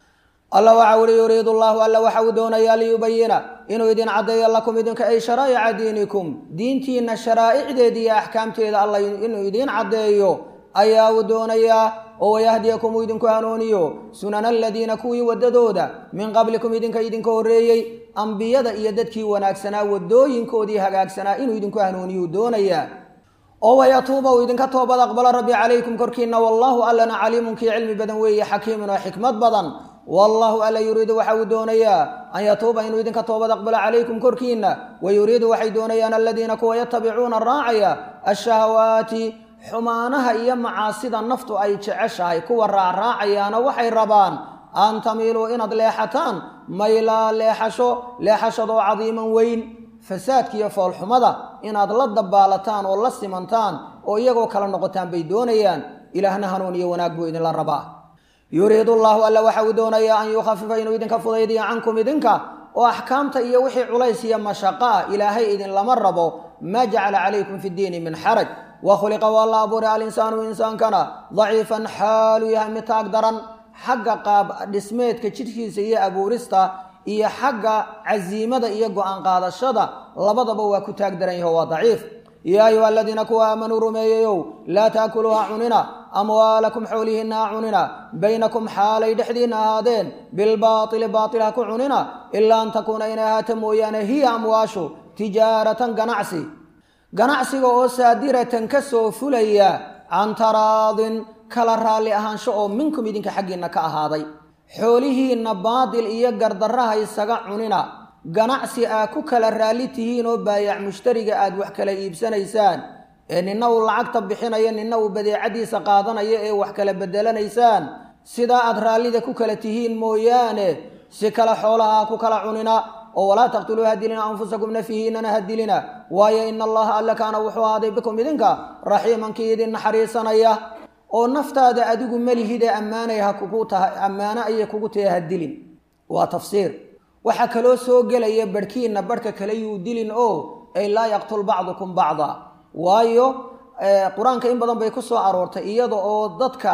alla waxa uhi yuriidu llahu alla waxa uu doonayaa liyubayina inuu idin caddeeyo lakum idinka ay sharaa'ica diinikum diintiina sharaa'icdeeda iyo axkaamteeda alla inuu idiin caddeeyo ayaa uu doonayaa oo wayahdiyakum uu idinku hanuuniyo sunana aladiina kuwii waddadooda min qablikum idinka idinka horreeyey ambiyada iyo dadkii wanaagsanaa waddooyinkoodii hagaagsanaa inuu idinku hanuuniyo uu doonayaa oo wayatuuba uu idinka toobad aqbalo rabbi calaykum korkiina wallaahu allana caliimun kii cilmi badan weeye xakiimun oo xikmad badan wallaahu alla yuriidu waxa uu doonayaa an yatuuba inuu idinka toobad aqbalo calaykum korkiina wa yuriidu waxay doonayaan aladiina kuwa yatabicuuna raacaya ashahawaati xumaanaha iyo macaasida naftu ay jeceshahay kuwa raacraacayaana waxay rabaan an tamiiluu inaad leexataan maylaa leexasho leexashadoo cadiiman weyn fasaadka iyo foolxumada inaad la dabaalataan oo la simantaan oo iyagoo kala noqotaan bay doonayaan ilaahna hanuun iyo wanaag buu idinla rabaa yuriidu llahu alla waxa uu doonayaa an yukhafifa inuu idinka fudaydiyo cankum idinka oo axkaamta iyo wixii culays iyo mashaqo ah ilaahay idinlama rabo maa jacala calaykum fi ddiini min xaraj wa khuliqa waa la abuuray alinsaanu insaankana daciifan xaalu yahay mid taag daran xagga qaab dhismeedka jidhkiisa iyo abuurista iyo xagga casiimada iyo go-aan qaadashada labadaba waa ku taag daran yaho waa daciif yaa ayuha aladiina kuwa aamanuu rumeeyayow laa taakuluuha cunina amwaalakum xoolihiinna ha cunina baynakum xaalay dhexdiinna ahaadeen bilbaatili baatil ha ku cunina ilaa an takuuna inay ahaata mooyaane hiya amwaashu tijaaratan ganacsi ganacsiga oo saadiratan ka soo fulaya can taraadin kala raalli ahaansho oo minkum idinka xaggiinna ka ahaaday xoolihiinna baadil iyo gardarraha isaga cunina ganacsi aa ku kala raalli tihiin oo baayac mushtariga aad wax kala iibsanaysaan ee ninna uu lacagta bixinayo ninna uu badeecadiisa qaadanayo ee wax kala bedelanaysaan sidaa aad raallida ku kala tihiin mooyaane si kale xoolaha ha ku kala cunina oo walaa taqtuluu hadilina anfusakum nafihiinana hadilina waayo ina allaha alla kaana wuxuu ahaaday bikum idinka raxiimankii idin naxariisanaya oo naftaada adigu melihidee ammaanay ha kugu tahay ammaano ayay kugu tahay hadilin waa tafsiir waxaa kaloo soo gelaya barhkiinna barhka kale yuu dilin oo ay laa yaqtul bacdukum bacda waayo qur-aanka in badan bay ku soo aroortay iyada oo dadka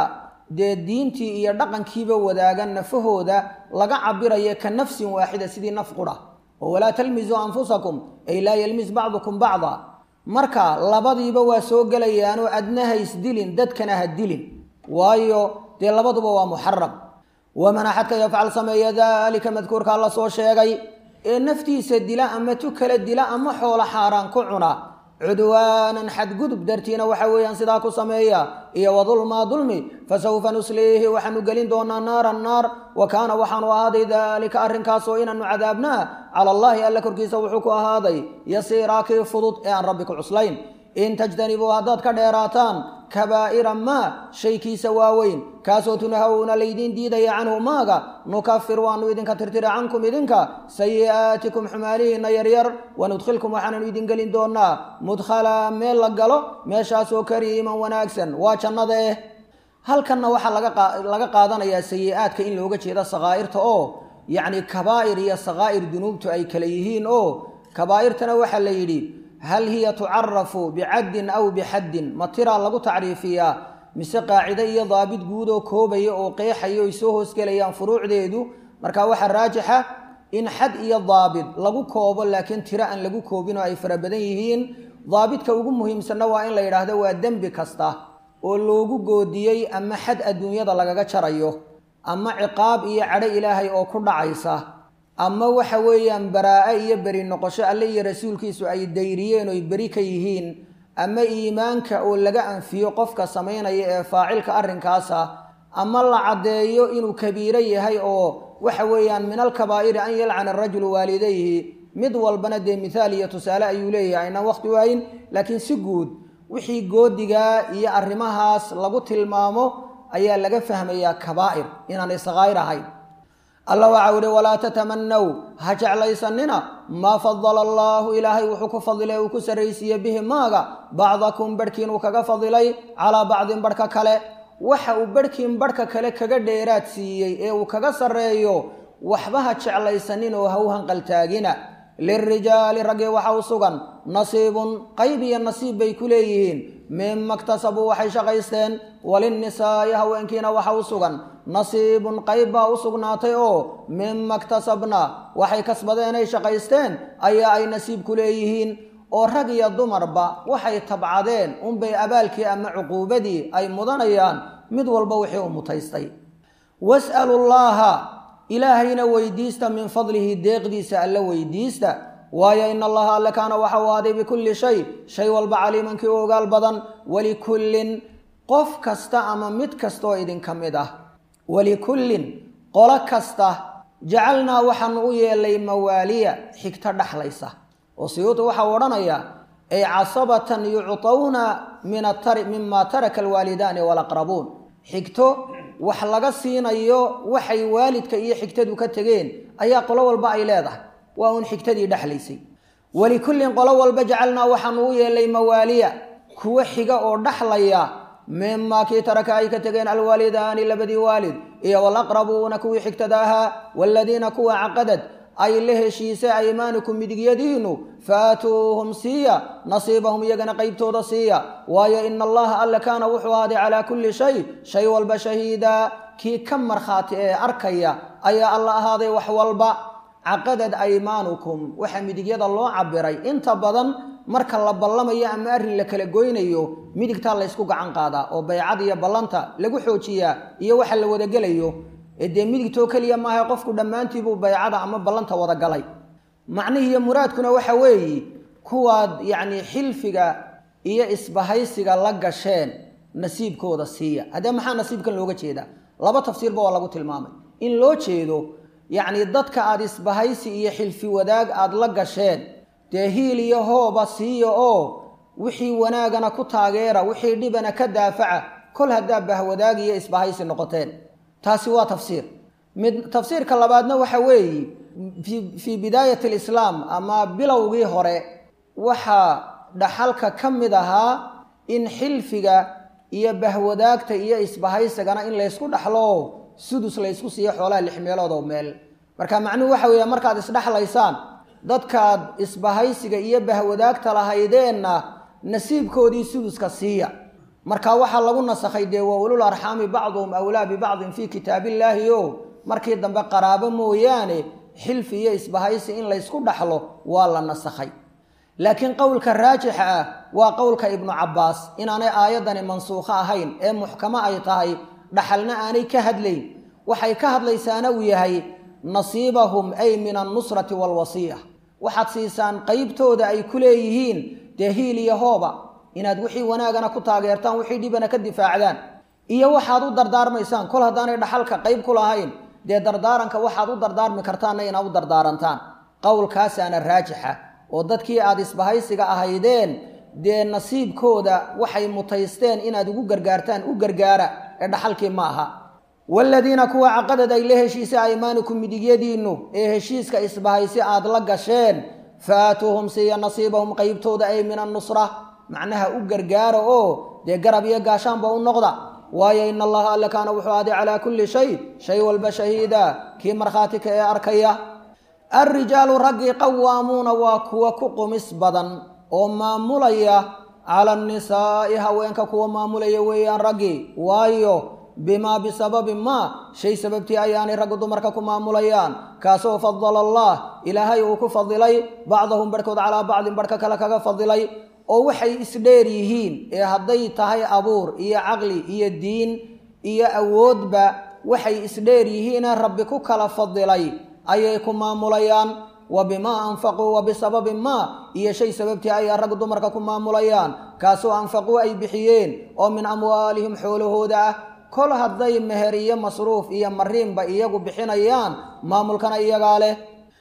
dee diintii iyo dhaqankiiba wadaagan nafahooda laga cabirayo ka nafsin waaxida sidii naf qura oo walaa talmisuu anfusakum ay laa yalmis bacdukum bacda marka labadiiba waa soo gelayaanoo adna ha isdilin dadkana ha dilin waayo dee labaduba waa muxaram waman axadka yafcal sameeya daalika madkuurkaa la soo sheegay ee naftiisa dila ama tu kala dila ama xoolo xaaraan ku cuna cudwaanan xadgudub dartiina waxa weeyaan sidaa ku sameeya iyo wadulmaa dulmi fasawfa nusliihi waxaanu gelin doonaa naaran naar wa kaana waxaanu ahaaday daalika arrinkaasoo inaanu cadaabnaa cala allaahi alla korkiisa wuxuu ku ahaaday yasiiraa kii fudud ee aan rabbi ku cuslayn in tajtanibuu haddaad ka dheeraataan kabaa'ira maa shaykiisa waaweyn kaasoo tunahawna laydiin diidaya canhu maaga nukafir waanu idinka tirtira cankum idinka sayi'aatikum xumaalihiinna yaryar wanudkhilkum waxaananu idin gelin doonaa mudkhalaa meel la galo meeshaasoo kariiman wanaagsan waa jannada eh halkanna waxaa laga qaadanayaa sayi-aadka in looga jeeda sakaa'irta oo yacni kabaa'ir iyo sakaa'ir dunuubtu ay kale yihiin oo kabaa'irtana waxaa la yidhi hal hiya tucarafu bicaddin aw bixaddin ma tiraa lagu tacriifiyaa mise qaacide iyo daabit guud oo koobaya oo qeexaya oy soo hoosgelayaan furuucdeedu marka waxaa raajixa in xad iyo daabit lagu koobo laakiin tiro aan lagu koobin oo ay fara badan yihiin daabitka ugu muhiimsanna waa in la yidhaahdo waa dembi kasta oo loogu goodiyey ama xad adduunyada lagaga jarayo ama ciqaab iyo cadho ilaahay oo ku dhacaysa ama waxa weeyaan baraa-e iyo beri noqosho alle iyo rasuulkiisu ay dayriyeen oy beri ka yihiin ama iimaanka oo laga anfiyo qofka samaynaya ee faacilka arrinkaasa ama la caddeeyo inuu kabiiro yahay oo waxa weeyaan min alkabaa'iri an yalcana arajulu waalidayhi mid walbana dee mithaal iyo tusaale ayuu leeyahay aynaan waqti waayin laakiin si guud wixii goodigaa iyo arrimahaas lagu tilmaamo ayaa laga fahmayaa kabaa'ir inaanay sakaa'ir ahayn alla waxau ihi walaa tatamanaw ha jeclaysanina maa fadala allaahu ilaahay wuxuu ku fadilay uu ku sarraysiiye bihi maaga bacdakum barhkiin uu kaga fadilay calaa bacdin barhka kale waxa uu barhkiin barhka kale kaga dheeraad siiyey ee uu kaga sarreeyo waxba ha jeclaysanin oo ha u hanqaltaagina lirijaali raggii waxa u sugan nasiibun qayb iyo nasiib bay ku leeyihiin mima ktasabuu waxay shaqaysteen walinnisaa'i haweenkiina waxa u sugan nasiibun qayb baa u sugnaatay oo mima ktasabna waxay kasbadeenay shaqaysteen ayaa ay nasiib ku leeyihiin oo rag iyo dumarba waxay tabcadeen unbay abaalkii ama cuquubadii ay mudanayaan mid walba wixii u mutaystay was'alu llaaha ilaahayna weydiista min fadlihi deeqdiisa alla weydiista waayo in allaha alle kaana waxa u ahaaday bikulli shay shay walba caliimankii u ogaal badan walikullin qof kasta ama mid kastaoo idinka mid ah walikullin qolo kasta jacalnaa waxaanu u yeelay mawaaliya xigto dhaxlaysa oo siyuuta waxau odhanayaa ay casabatan yuctawna mima taraka alwaalidaani walaqrabuun xigto wax laga siinayo waxay waalidka iyo xigtadu ka tegeen ayaa qolo walba ay leedahay waa uun xigtadii dhexlaysay walikullin qolo walba jacalnaa waxaanu u yeelay mawaaliya kuwo xiga oo dhaxlaya mimaa kii taraka ay ka tegeen alwaalidaani labadii waalid iyo walaqrabuuna kuwii xigtada ahaa waaladiina kuwa caqadad ay la heshiisay aymaanukum midigyadiinu faatuuhum siiya nasiibahum iyagana qeybtooda siiya waayo ina allaha alle kaana wuxuu ahaaday calaa kulli shay shay walba shahiida kii ka markhaati ee arkaya ayaa alla ahaaday wax walba caqadad aymaanukum waxaa midigyada loo cabiray inta badan marka la ballamayo ama arrin la kala goynayo midigtaa laysku gacan qaadaa oo baycad iyo ballanta lagu xoojiyaa iyo waxa la wadagelayo ee dee midigtoo keliya maaha qofku dhammaantiibuu baycada ama ballanta wada galay macnihiiyo muraadkuna waxa weeye kuwaad yacni xilfiga iyo isbahaysiga la gasheen nasiibkooda siiya haddee maxaa nasiibkan looga jeedaa laba tafsiirba waa lagu tilmaamay in loo jeedo yacni dadka aada isbahaysi iyo xilfi wadaag aada la gasheen dee hiil iyo hooba siiya oo wixii wanaagana ku taageera wixii dhibana ka daafaca kol haddaa bahwadaag iyo isbahaysi noqoteen taasi waa tafsiir mid tafsiirka labaadna waxa weeye fii bidaayati alislaam ama bilowgii hore waxaa dhaxalka ka mid ahaa in xilfiga iyo bahwadaagta iyo isbahaysigana in laysku dhaxlo sudus laysku siiyo xoolaha lix meelood oo meel marka macnuhu waxa weeya markaad isdhexlaysaan dadkaad isbahaysiga iyo bahwadaagta lahaydeenna nasiibkoodii suduska siiya marka waxaa lagu nasakhay dee wa ulul arxaami bacduhum awlaa bibacdin fii kitaabillaahi o markii dambe qaraabo mooyaane xilfi iyo isbahaysi in laysku dhaxlo waa la nasakhay laakiin qowlka raajixa ah waa qowlka ibnu cabbaas inaanay aayaddani mansuukho ahayn ee muxkamo ay tahay dhaxalna aanay ka hadlayn waxay ka hadlaysaana uu yahay nasiibahum ay min annusrati waalwasiya waxaad siisaan qeybtooda ay ku leeyihiin dee hiil iyo hooba inaad wixii wanaagana ku taageertaan wixii dhibana ka difaacdaan iyo waxaad u dardaarmaysaan kol haddaanay dhaxalka qayb ku lahayn dee dardaaranka waxaad u dardaarmi kartaanna inaad u dardaarantaan qowlkaasaana raajixa oo dadkii aada isbahaysiga ahaydeen dee nasiibkooda waxay mutaysteen inaad ugu gargaartaan u gargaara ee dhaxalkii ma aha waaladiina kuwa caqadad ay la heshiisay aymaanikum midigyadiinnu ee heshiiska isbahaysi aad la gasheen faatuuhum siiya nasiibahum qeybtooda ay min annusra macnaha u gargaara oo dee garab iyo gaashaanba u noqda waayo in allaha alle kaana wuxuu aaday calaa kulli shay shay walba shahiida kii markhaatika ee arkaya alrijaalu raggii qawaamuuna waa kuwa ku qumis badan oo maamulaya cala annisaa'i haweenka kuwa maamulaya weeyaan raggii waayo bimaa bisababi maa shay sababtii ayaanay raggu dumarka ku maamulayaan kaasoo fadala allah ilaahay uu ku fadilay bacdahum barhkood calaa bacdin barhka kale kaga fadilay oo waxay isdheer yihiin ee hadday tahay abuur iyo caqli iyo diin iyo awoodba waxay isdheer yihiinee rabbi ku kala fadilay ayay ku maamulayaan wa bimaa anfaquu wa bisababi maa iyo shay sababtii ayaa rag dumarka ku maamulayaan kaasoo anfaquu ay bixiyeen oo min amwaalihim xoolahooda ah kol hadday meher iyo masruuf iyo mariinba iyagu bixinayaan maamulkana iyagaa leh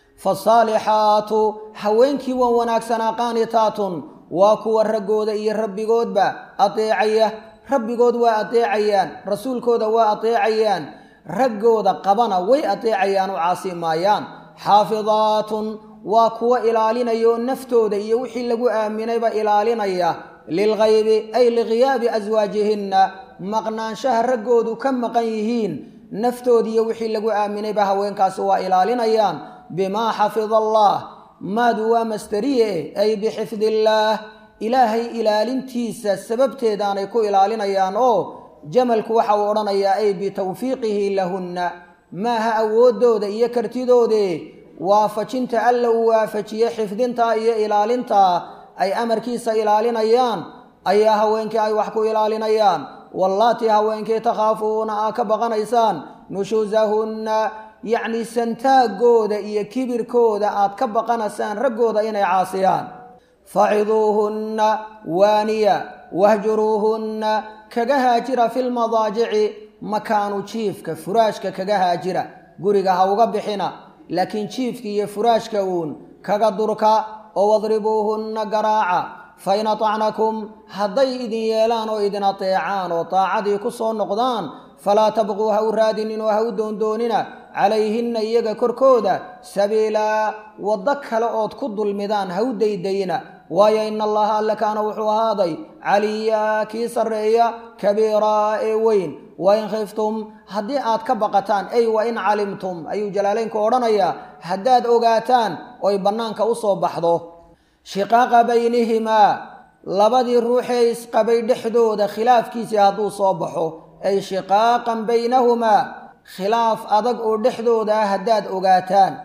fasaalixaatu haweenkii wan wanaagsanaa qaanitaatun waa kuwa raggooda iyo rabbigoodba adeecaya rabbigood waa adeecayaan rasuulkooda waa adeecayaan raggooda qabana way adeecayaan u caasi maayaan xaafidaatun waa kuwa ilaalinaya oo naftooda iyo wixii lagu aaminayba ilaalinaya lilghaybi ay lighiyaabi aswaajihinna maqnaanshaha raggoodu ka maqan yihiin naftoodiiyo wixii lagu aaminayba haweenkaasi waa ilaalinayaan bimaa xafida allah maadu waa masteriye ay bixifdi illaah ilaahay ilaalintiisa sababteedaanay ku ilaalinayaan oo jamalku waxa uu odhanayaa ay bitawfiiqihi lahunna maaha awooddooda iyo kartidoode waafajinta alla uu waafajiye xifdintaa iyo ilaalintaa ay amarkiisa ilaalinayaan ayaa haweenkii ay wax ku ilaalinayaan wallaatii haweenkii takhaafuuna aa ka baqanaysaan nushuusahunna yacni santaagooda iyo kibirkooda aad ka baqanaysaan raggooda inay caasiyaan faciduuhunna waaniya wahjuruuhunna kaga haajira filmadaajici makaanu jiifka furaashka kaga haajira guriga ha uga bixina laakiin jiifka iyo furaashka uun kaga durka oo wadribuuhunna garaaca fain atacnakum hadday idin yeelaan oo idin ateecaan oo taacadii ku soo noqdaan falaa tabquu ha u raadinin oo ha u doondoonina calayhinna iyaga korkooda sabiilaa waddo kale ood ku dulmidaan ha u daydayna waayo ina allaha alle kaana wuxuu ahaaday caliyaa kii sarreeya kabiiraa ee weyn wain khiftum haddii aad ka baqataan ay wain calimtum ayuu jalaalaynku odhanayaa haddaad ogaataan oy bannaanka u soo baxdo shiqaaqa baynihimaa labadii ruuxee isqabay dhexdooda khilaafkiisii hadduu soo baxo ay shiqaaqan baynahumaa khilaaf adag oo dhexdooda ah haddaad ogaataan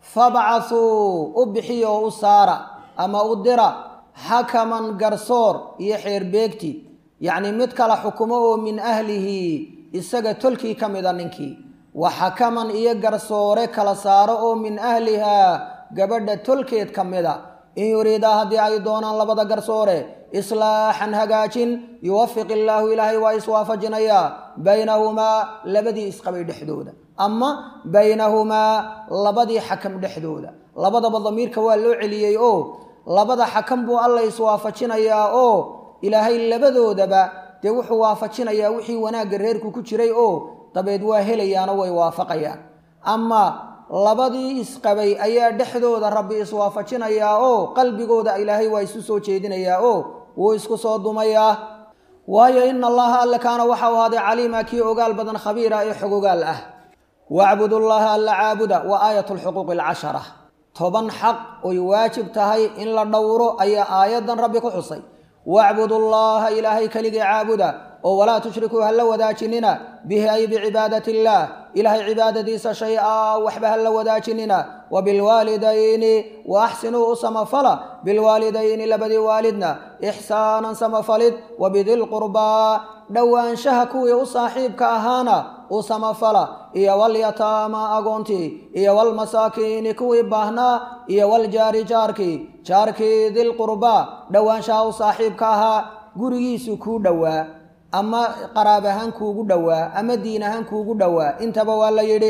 fabcasuu u bixiya oo u saara ama u dira xakaman garsoor iyo xeerbeegti yacnii mid kala xukumo oo min ahlihi isaga tolkii ka mida ninkii wa xakaman iyo garsoore kala saaro oo min ahlihaa gabadha tolkeed ka mida in yuriidaa haddii ay doonaan labada garsoore islaaxan hagaajin yuwafiq illaahu ilaahay waa iswaafajinayaa baynahumaa labadii isqabay dhexdooda ama baynahumaa labadii xakam dhexdooda labadaba damiirka waa loo celiyey oo labada xakam buu alla iswaafajinayaa oo ilaahay labadoodaba dee wuxuu waafajinayaa wixii wanaagga reerku ku jiray oo dabeed waa helayaano way waafaqayaan ama labadii isqabay ayaa dhexdooda rabbi iswaafajinayaa oo qalbigooda ilaahay waa isu soo jeedinayaa oo wuu isku soo dumayaa waayo ina allaha alle kaana waxau ahaaday caliima kii ogaal badan khabiira ee xogogaal ah wacbudu llaha alla caabuda wa aayat lxuquuqi alcashara toban xaq oy waajib tahay in la dhowro ayaa aayaddan rabbi ku xusay wacbudu llaha ilaahay keligii caabuda oo walaa tushrikuu ha la wadaajinina bihi ay bicibaadati illaah ilaahay cibaadadiisa shay-a waxba ha la wadaajinina wa bilwaalidayni wa axsinuu u samafala bilwaalidayni labadii waalidna ixsaanan samafalid wa bidilqurbaa dhowaanshaha kuwii u saaxiibka ahaana u samafala iyo walyataama agoontii iyo walmasaakiini kuwii baahnaa iyo waljaari jaarkii jaarkii dilqurbaa dhowaanshaha u saaxiibka ahaa gurigiisu kuu dhowaa ama qaraab ahaan kuugu dhowaa ama diin ahaan kuugu dhowaa intaba waa la yidhi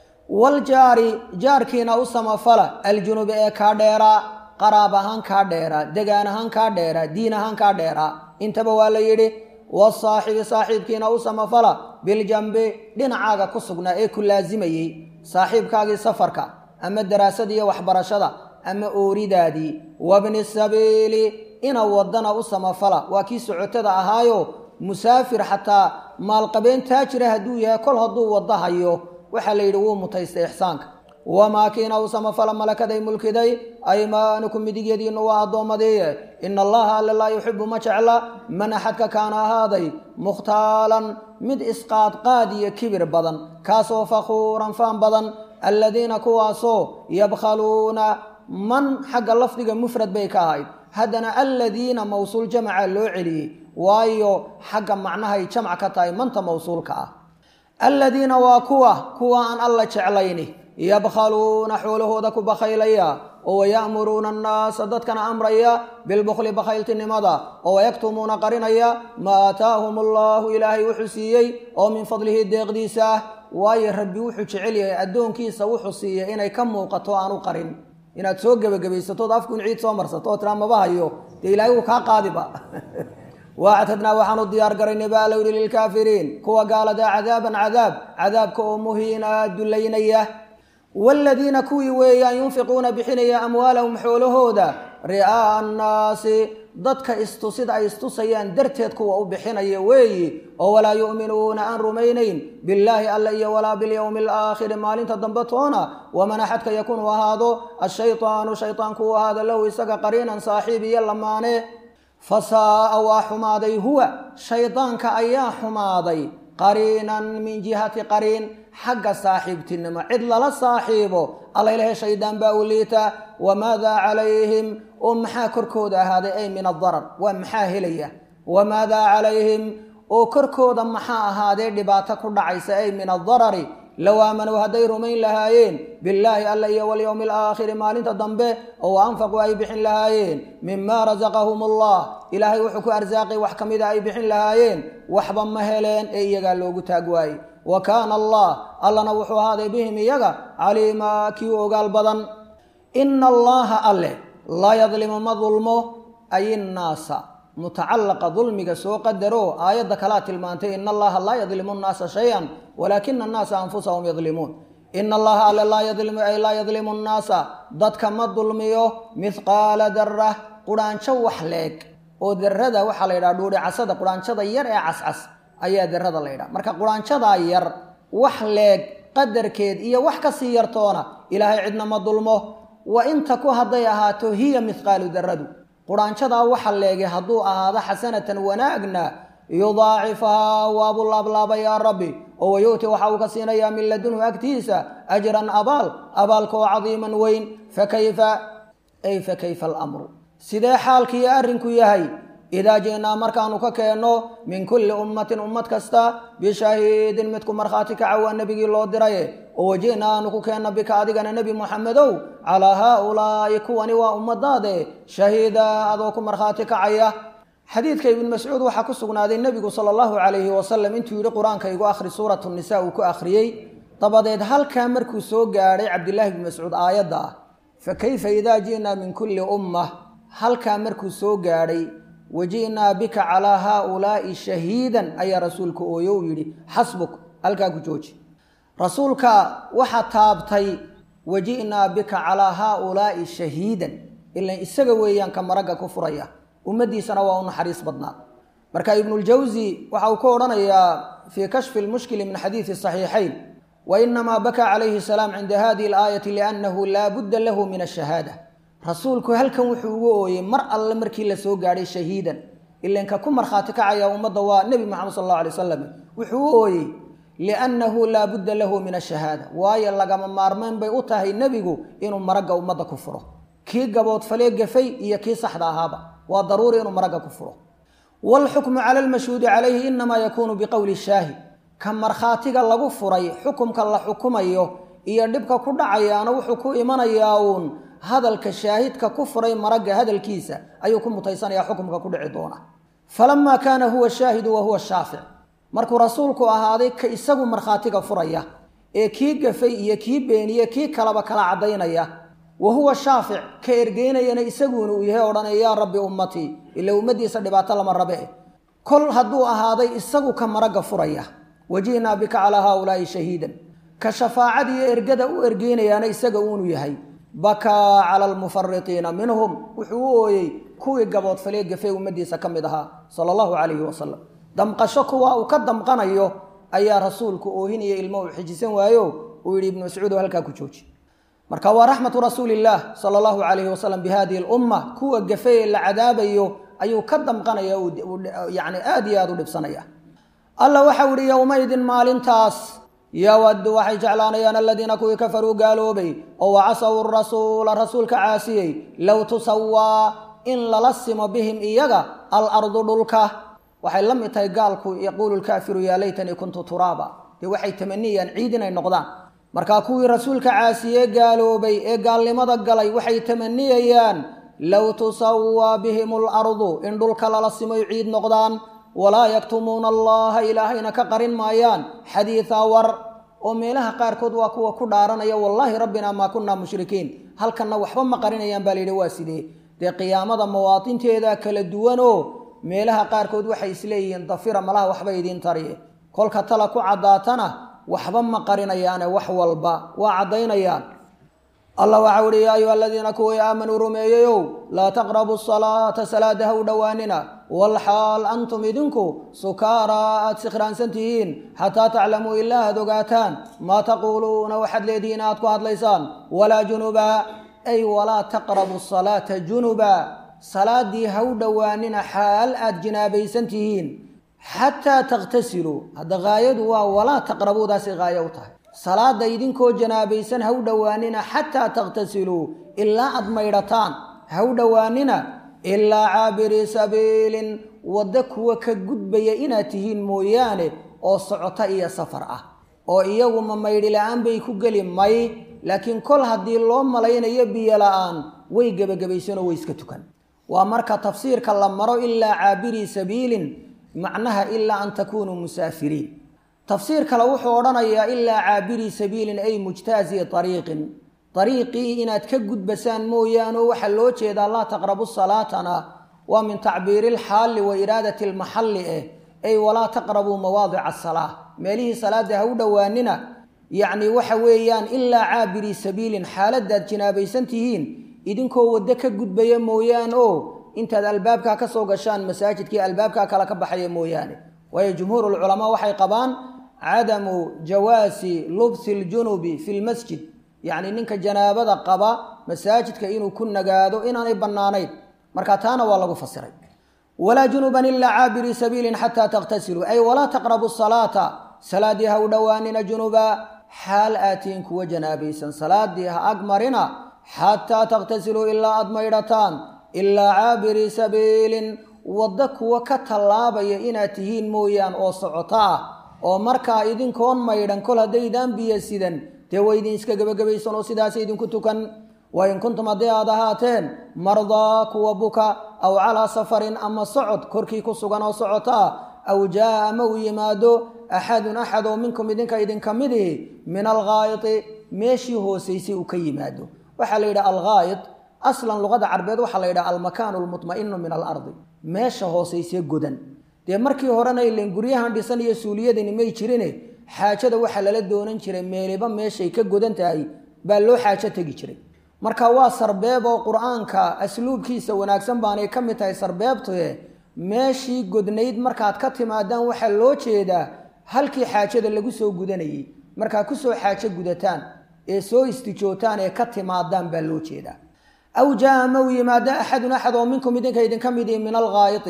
waljaari jaarkiina u samafala aljunubi ee kaa dheeraa qaraab ahaan kaa dheeraa degaan ahaan kaa dheeraa diin ahaan kaa dheeraa intaba waa la yidhi wasaaxibi saaxiibkiina u samafala biljambi dhinacaaga ku sugnaa ee ku laasimayey saaxiibkaagii safarka ama daraasada iyo waxbarashada ama ooridaadii wabni sabiili ina wadana u samafala waa kii socotada ahaayo musaafir xataa maalqabeen taajira hadduu yahay kol hadduu wadda hayo waxaa la yidhi wuu mutaystay ixsaanka wamaa kiina u samafala malakaday mulkiday aymaanukum midigyadiinnu waa addoommadiiye ina allaha alle laa yuxibu ma jecla man axadka kaana ahaaday mukhtaalan mid isqaadqaad iyo kibir badan kaasoo fakhuuran faan badan alladiina kuwaasoo yabkhaluuna man xagga lafdiga mufrad bay ka ahayd haddana alladiina mawsuul jamaca loo celiyey waayo xagga macnahay jamc ka tahay manta mawsuulka ah alladiina waa kuwa kuwa aan alla jeclayni yabkhaluuna xoolahooda ku bakhaylaya oo waya'muruuna annaasa dadkana amraya bilbukhli bakhayltinimada oo wayaktumuuna qarinaya maa aataahum allahu ilaahay wuxuu siiyey oo min fadlihi deeqdiisa ah waayo rabbi wuxuu jecel yahay addoonkiisa wuxuu siiyey inay ka muuqato aanu qarin inaad soo gebagabaysatood afkuun ciid soo marsato oo tiraa maba hayo dee ilaahay wuu kaa qaadiba waactadnaa waxaanu diyaar garaynay baa la yidhi lilkaafiriin kuwa gaaladaa cadaaban cadaab cadaabka oo muhiina dullaynaya waaladiina kuwii weeyaan yunfiquuna bixinaya amwaalahum xoolahooda ri'aa'a annaasi dadka istusid ay istusayaan darteed kuwa u bixinaya weeyi oo walaa yu'minuuna aan rumaynayn billaahi alla iyo walaa bilyowmi alaakhiri maalinta dambe toona waman axadka yakunu ahaado ashaytaanu shaytaanku u ahaado lahu isaga qariinan saaxiib iyo lamaane fasaa'a waa xumaaday huwa shaydaanka ayaa xumaaday qariinan min jihati qariin xagga saaxiibtinimo cid lala saaxiibo allaylahe shaydaan baa u liita wamaadaa calayhim oo maxaa korkooda ahaaday ay min adarar waa maxaa helaya wamaadaa calayhim oo korkooda maxaa ahaadee dhibaato ku dhacaysa ay min adarari low aamanuu hadday rumayn lahaayeen billaahi alla iyo walyowmi alaakhiri maalinta dambe oo anfaquu ay bixin lahaayeen mima rasaqahum allah ilaahay wuxuu ku arsaaqay wax ka mida ay bixin lahaayeen waxba ma heleen ee iyagaa loogu taag waayey wa kaana allah allana wuxuu ahaaday bihim iyaga caliimaa kii u ogaal badan ina allaha alle laa yadlimu ma dulmo ay innaasa mutacalaqa dulmiga soo qadaro aayadda kalaa tilmaantay ina allaha laa yadlimu nnaasa shay-an walaakina annaasa anfusahum yadlimuun ina allaha alle laa yadlimu ay laa yadlimu nnaasa dadka ma dulmiyo mithqaala darah qudhaanjo wax leeg oo darada waxaa la yidhaha dhuudhicasada qudhaanjada yar ee cascas ayaa darada la yidhaha marka qudhaanjadaa yar wax leeg qadarkeed iyo wax kasii yartoona ilaahay cidna ma dulmo wa inta ku hadday ahaato hiya mithqaalu daradu qudhaanjadaa waxa leegay hadduu ahaado xasanatan wanaagna yudaacifahaa waabuu laablaaba yaa rabbi oo wayu'ti waxa uu ka siinayaa min ladunhu agtiisa ajran abaal abaalka oo cadiiman weyn fakayfa ay fakayfa alamru sidee xaalkiiyo arrinku yahay idaa ji'naa markaanu ka keenno min kulli ummatin ummad kasta bishahiidin midku markhaati kaca waa nebigii loo diraye oo waji'na aanu ku keenno bika adigana nebi muxamedow calaa haaulaa'i kuwani waa ummadaade shahiida adoo ku markhaati kacaya xadiidka ibn mascuud waxaa ku sugnaaday nebigu sala allahu calayhi wasalam intuu yidhi qur-aanka igu akhri suuratu nisa uu ku akhriyey dabadeed halkaa markuu soo gaadhay cabdillaahi ibni mascuud aayadda ah fa kayfa idaa ji'naa min kulli ummah halkaa markuu soo gaadhay waji'naa bika calaa haaulaa'i shahiidan ayaa rasuulka ooyo u yidhi xasbuk halkaa ku jooji rasuulka waxaa taabtay waji'naa bika calaa haaulaa'i shahiidan ilan isaga weeyaan ka maragga ku furaya ummaddiisana waa u naxariis badnaa marka ibnuljawsi waxa uu ka odhanayaa fii kashfi lmushkili min xadiidi saxiixayn wa inamaa bakaa calayhi salaam cinda hadihi alaayati liannahu laa budda lahu min ashahaada rasuulku halkan wuxuu ugu ooyey mar alle markii la soo gaadhay shahiidan ilanka ku markhaati kacaya ummadda waa nebi moxamed sal allahu alay wasalam wuxuu u ooyey liannahu laa budda lahu min ashahaada waayo lagama maarmayn bay u tahay nebigu inuu maragga ummadda ku furo kii gaboodfalee gafay iyo kii saxda ahaaba waa daruuri inuu maragga ku furo waalxukmu cala almashhuudi calayhi inamaa yakuunu biqowli shaahid ka markhaatiga lagu furay xukumka la xukumayo iyo dhibka ku dhacayaana wuxuu ku imanayaa uun hadalka shaahidka ku furay maragga hadalkiisa ayuu ku mutaysanayaa xukumka ku dhici doona falamaa kaana huwa shaahidu wa huwa shaafic markuu rasuulku ahaaday ka isagu markhaatiga furaya ee kii gafay iyo kii beeniye kii kalaba kala caddaynaya wa huwa shaafic ka ergeynayana isaguuna uu yahay odhanaya yaa rabbi ummatii ila ummaddiisa dhibaato lama rabe kol hadduu ahaaday isagu ka maragga furaya wajihnaa bika calaa haaulaa'i shahiidan ka shafaacadiiyo ergada u ergeynayaana isaga uunu yahay bakaa cala almufaritiina minhum wuxuu u ooyey kuwii gaboodfalee gafee ummaddiisa ka mid ahaa sala allahu calayhi wasalam damqasho kuwa uu ka damqanayo ayaa rasuulku oohinaya ilmo uu xijisan waayo uu yidhi ibnu mascuud oo halkaa ku jooji marka waa raxmatu rasuulillaah sala allahu calayhi wasalam bihadihi lumma kuwa gafee la cadaabayo ayuu ka damqanaya yani aada iyo aada u dhibsanaya alla waxau ihi yowmaydin maalintaas yawaddu waxay jeclaanayaan aladiina kuwii kafaruu gaaloobay oo wacasaw rasuula rasuulka caasiyey low tusawaa in lala simo bihim iyaga alardu dhulka waxay la mid tahay gaalku yaquulu lkaafiru yaa laytanii kuntu turaaba dee waxay tamaniyayaan ciid inay noqdaan markaa kuwii rasuulka caasiyee gaaloobay ee gaalnimada galay waxay tamaniyayaan low tusawaa bihim alardu in dhulka lala simoy ciid noqdaan walaa yaktumuuna allaha ilaahayna ka qarin maayaan xadiidaa war oo meelaha qaarkood waa kuwa ku dhaaranaya wallaahi rabbina maa kunaa mushrikiin halkanna waxba ma qarinayaan baa layidhi waa sidee dee qiyaamada mawaatinteeda kala duwan oo meelaha qaarkood waxay isleeyihiin dafira malaha waxba idiin tariye kolka tala ku caddaatana waxba ma qarinayaane wax walba waa caddaynayaan allah waxau uhi yaa ayuha aladiina kuwii aamanuu rumeeyeyow laa taqrabu salaata salaada ha u dhowaanina walxaal antum idinku sukaaraa aad sikhraansan tihiin xataa taclamuu ilaa aad ogaataan maa taquuluuna waxaad leedihiin aad ku hadlaysaan walaa junuba ay walaa taqrabu salaata junuba salaadii ha u dhowaanina xaal aad jinaabaysan tihiin xataa takhtasiluu hadda haayadu waa walaa taqrabuudaasay haayo u tahay salaada idinkoo janaabaysan ha u dhowaanina xataa takhtasiluu ilaa aad maydhataan ha u dhowaanina ilaa caabirii sabiilin waddo kuwa ka gudbaya inaad tihiin mooyaane oo socota iyo safar ah oo iyagu ma maydhi la-aan bay ku geli may laakiin kol haddii loo malaynayo biyo la-aan way gebagabaysanoo way iska tukan waa marka tafsiirka la maro ilaa caabirii sabiilin macnaha ilaa an takunuu musaafiriin tafsiir kale wuxuu odhanayaa ilaa caabirii sabiilin ay mujtaazii ariiqin ariiqii inaad ka gudbasaan mooyaane waxaa loo jeedaa laa taqrabu salaatana waa min tacbiiri lxaalli wa iraadati lmaxalli eh ay walaa taqrabuu mawaadica asalaa meelihii salaada ha u dhowaanina yacni waxa weeyaan ilaa caabirii sabiilin xaaladaad jinaabaysan tihiin idinkoo waddo ka gudbaya mooyaane oo intaad albaabkaa ka soo gashaan masaajidkii albaabkaa kale ka baxaya mooyaane waayo jumhuurulculamaa waxay qabaan cadamu jawaasi lubsi ljunubi fi lmasjid yacni ninka janaabada qaba masaajidka inuu ku nagaado inaanay bannaanayn marka taana waa lagu fasiray walaa junuban ilaa caabirii sabiilin xataa takhtasiluu ay walaa taqrabu salaata salaadii ha u dhowaanina junuba xaal aatiin kuwa janaabaysan salaadii ha ag marina xataa takhtasiluu ilaa aad maydhataan ilaa caabirii sabiilin waddo kuwa ka tallaabaya inaad tihiin mooyaan oo socoto ah oo markaa idinkoon maydhan kol haddaydaan biyo sidan dee way idin iska gebagabaysan oo sidaas idinku tukan wa in kuntum haddii aad ahaateen mardaa kuwa buka aw calaa safarin ama socod korkii ku sugan oo socoto ah aw jaa ama uu yimaado axadun axad oo minkum idinka idinka midihi min alghaayiti meeshii hoosaysay uu ka yimaado waxaa la yidhaha alghaayit aslan luqada carbeed waxaa la yidhaha almakaanu lmutma'inu min alardi meesha hoosaysee godan dee markii horena ilen guryahan dhisan iyo suuliyadani may jirine xaajada waxaa lala doonan jiray meeliba meeshay ka godan tahay baa loo xaajo tegi jiray marka waa sarbeeb oo qur-aanka asluubkiisa wanaagsan baanay ka mid tahay sarbeebtue meeshii godnayd markaad ka timaadaan waxaa loo jeedaa halkii xaajada lagu soo gudanayay markaa kusoo xaajo gudataan ee soo istijootaan ee ka timaadaan baa loo jeedaa aw jaa ama uu yimaado axadun axad oo minkum idinka idinka midii min alghaayiti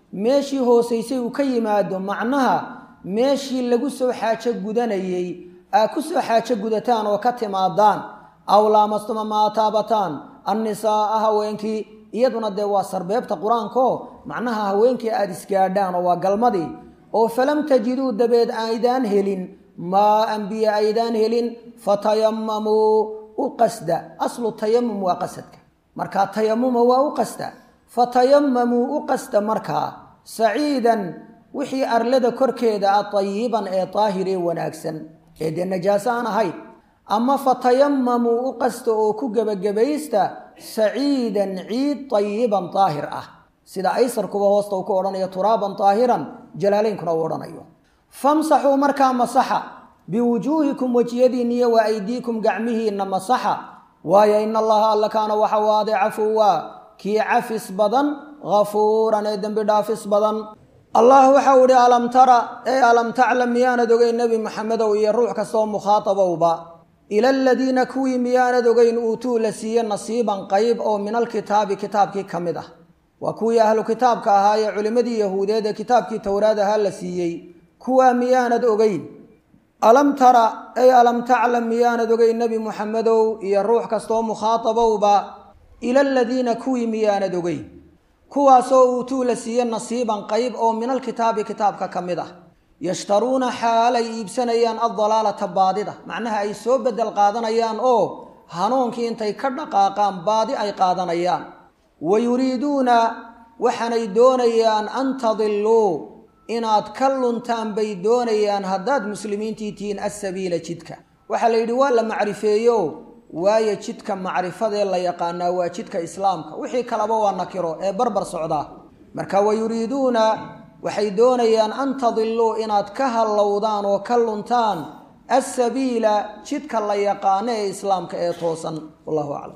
meeshii hoosaysay uu ka yimaado macnaha meeshii lagu soo xaajo gudanayey aa ku soo xaajo gudataan oo ka timaadaan aw laamastuma maa taabataan annisaaa haweenkii iyaduna dee waa sarbeebta qur-aankaoo macnaha haweenkii aada isgaadhaan oo waa galmadii oo falam tajiduu dabeed aydaan helin maa anbiya aydaan helin fatayamamuu u qasda aslu tayamum waa qasadka markaa tayamuma waa u qasda fatayamamuu u qasda markaa saciidan wixii arlada korkeeda ah tayiban ee daahir ee wanaagsan ee dee najaaso aan ahayn ama fatayamamuu u qasta oo ku gebagabaysta saciidan ciid tayiban daahir ah sida aysarkuba hoosta uu ku odhanayo turaaban daahiran jalaalaynkuna uu odhanayo famsaxuu markaa masaxa biwujuuhikum wejiyadiinniyo wa aydiikum gacmihiinna masaxa waayo ina allaha alla kaana waxa u aaday cafuwa kii cafis badan hafuuran ee dembi dhaafis badan allah waxau idhi alam tara ee alam taclam miyaanad ogeyn nebi maxamedow iyo ruux kastaoo mukhaatabowba ila aladiina kuwii miyaanad ogeyn uutuu la siiye nasiiban qayb oo min alkitaabi kitaabkii ka mid ah waa kuwii ahlu kitaabka ahaa ee culimmadii yahuudeed ee kitaabkii towraad ahaa la siiyey kuwaa miyaanad ogeyn alam tara ey alam taclam miyaanad ogeyn nebi muxamedow iyo ruux kastaoo mukhaatabowba ila aladiina kuwii miyaanad ogeyn kuwaasoo uutuu la siiye nasiiban qayb oo min alkitaabi kitaabka ka mid ah yashtaruuna xaalay iibsanayaan addalaalata baadida macnaha ay soo bedel qaadanayaan oo hanuunkii intay ka dhaqaaqaan baadi ay qaadanayaan wa yuriiduuna waxaanay doonayaan an tadiluu inaad ka luntaan bay doonayaan haddaad muslimiintii tihiin assabiila jidka waxaa la yidhi waa la macrifeeyo waayo jidka macrifadee la yaqaanaa waa jidka islaamka wixii kaleba waa nakiro ee barbar socdaa marka wa yuriiduuna waxay doonayaan an tadiluu inaad ka hallowdaan oo ka luntaan assabiila jidka la yaqaano ee islaamka ee toosan wallahu aclam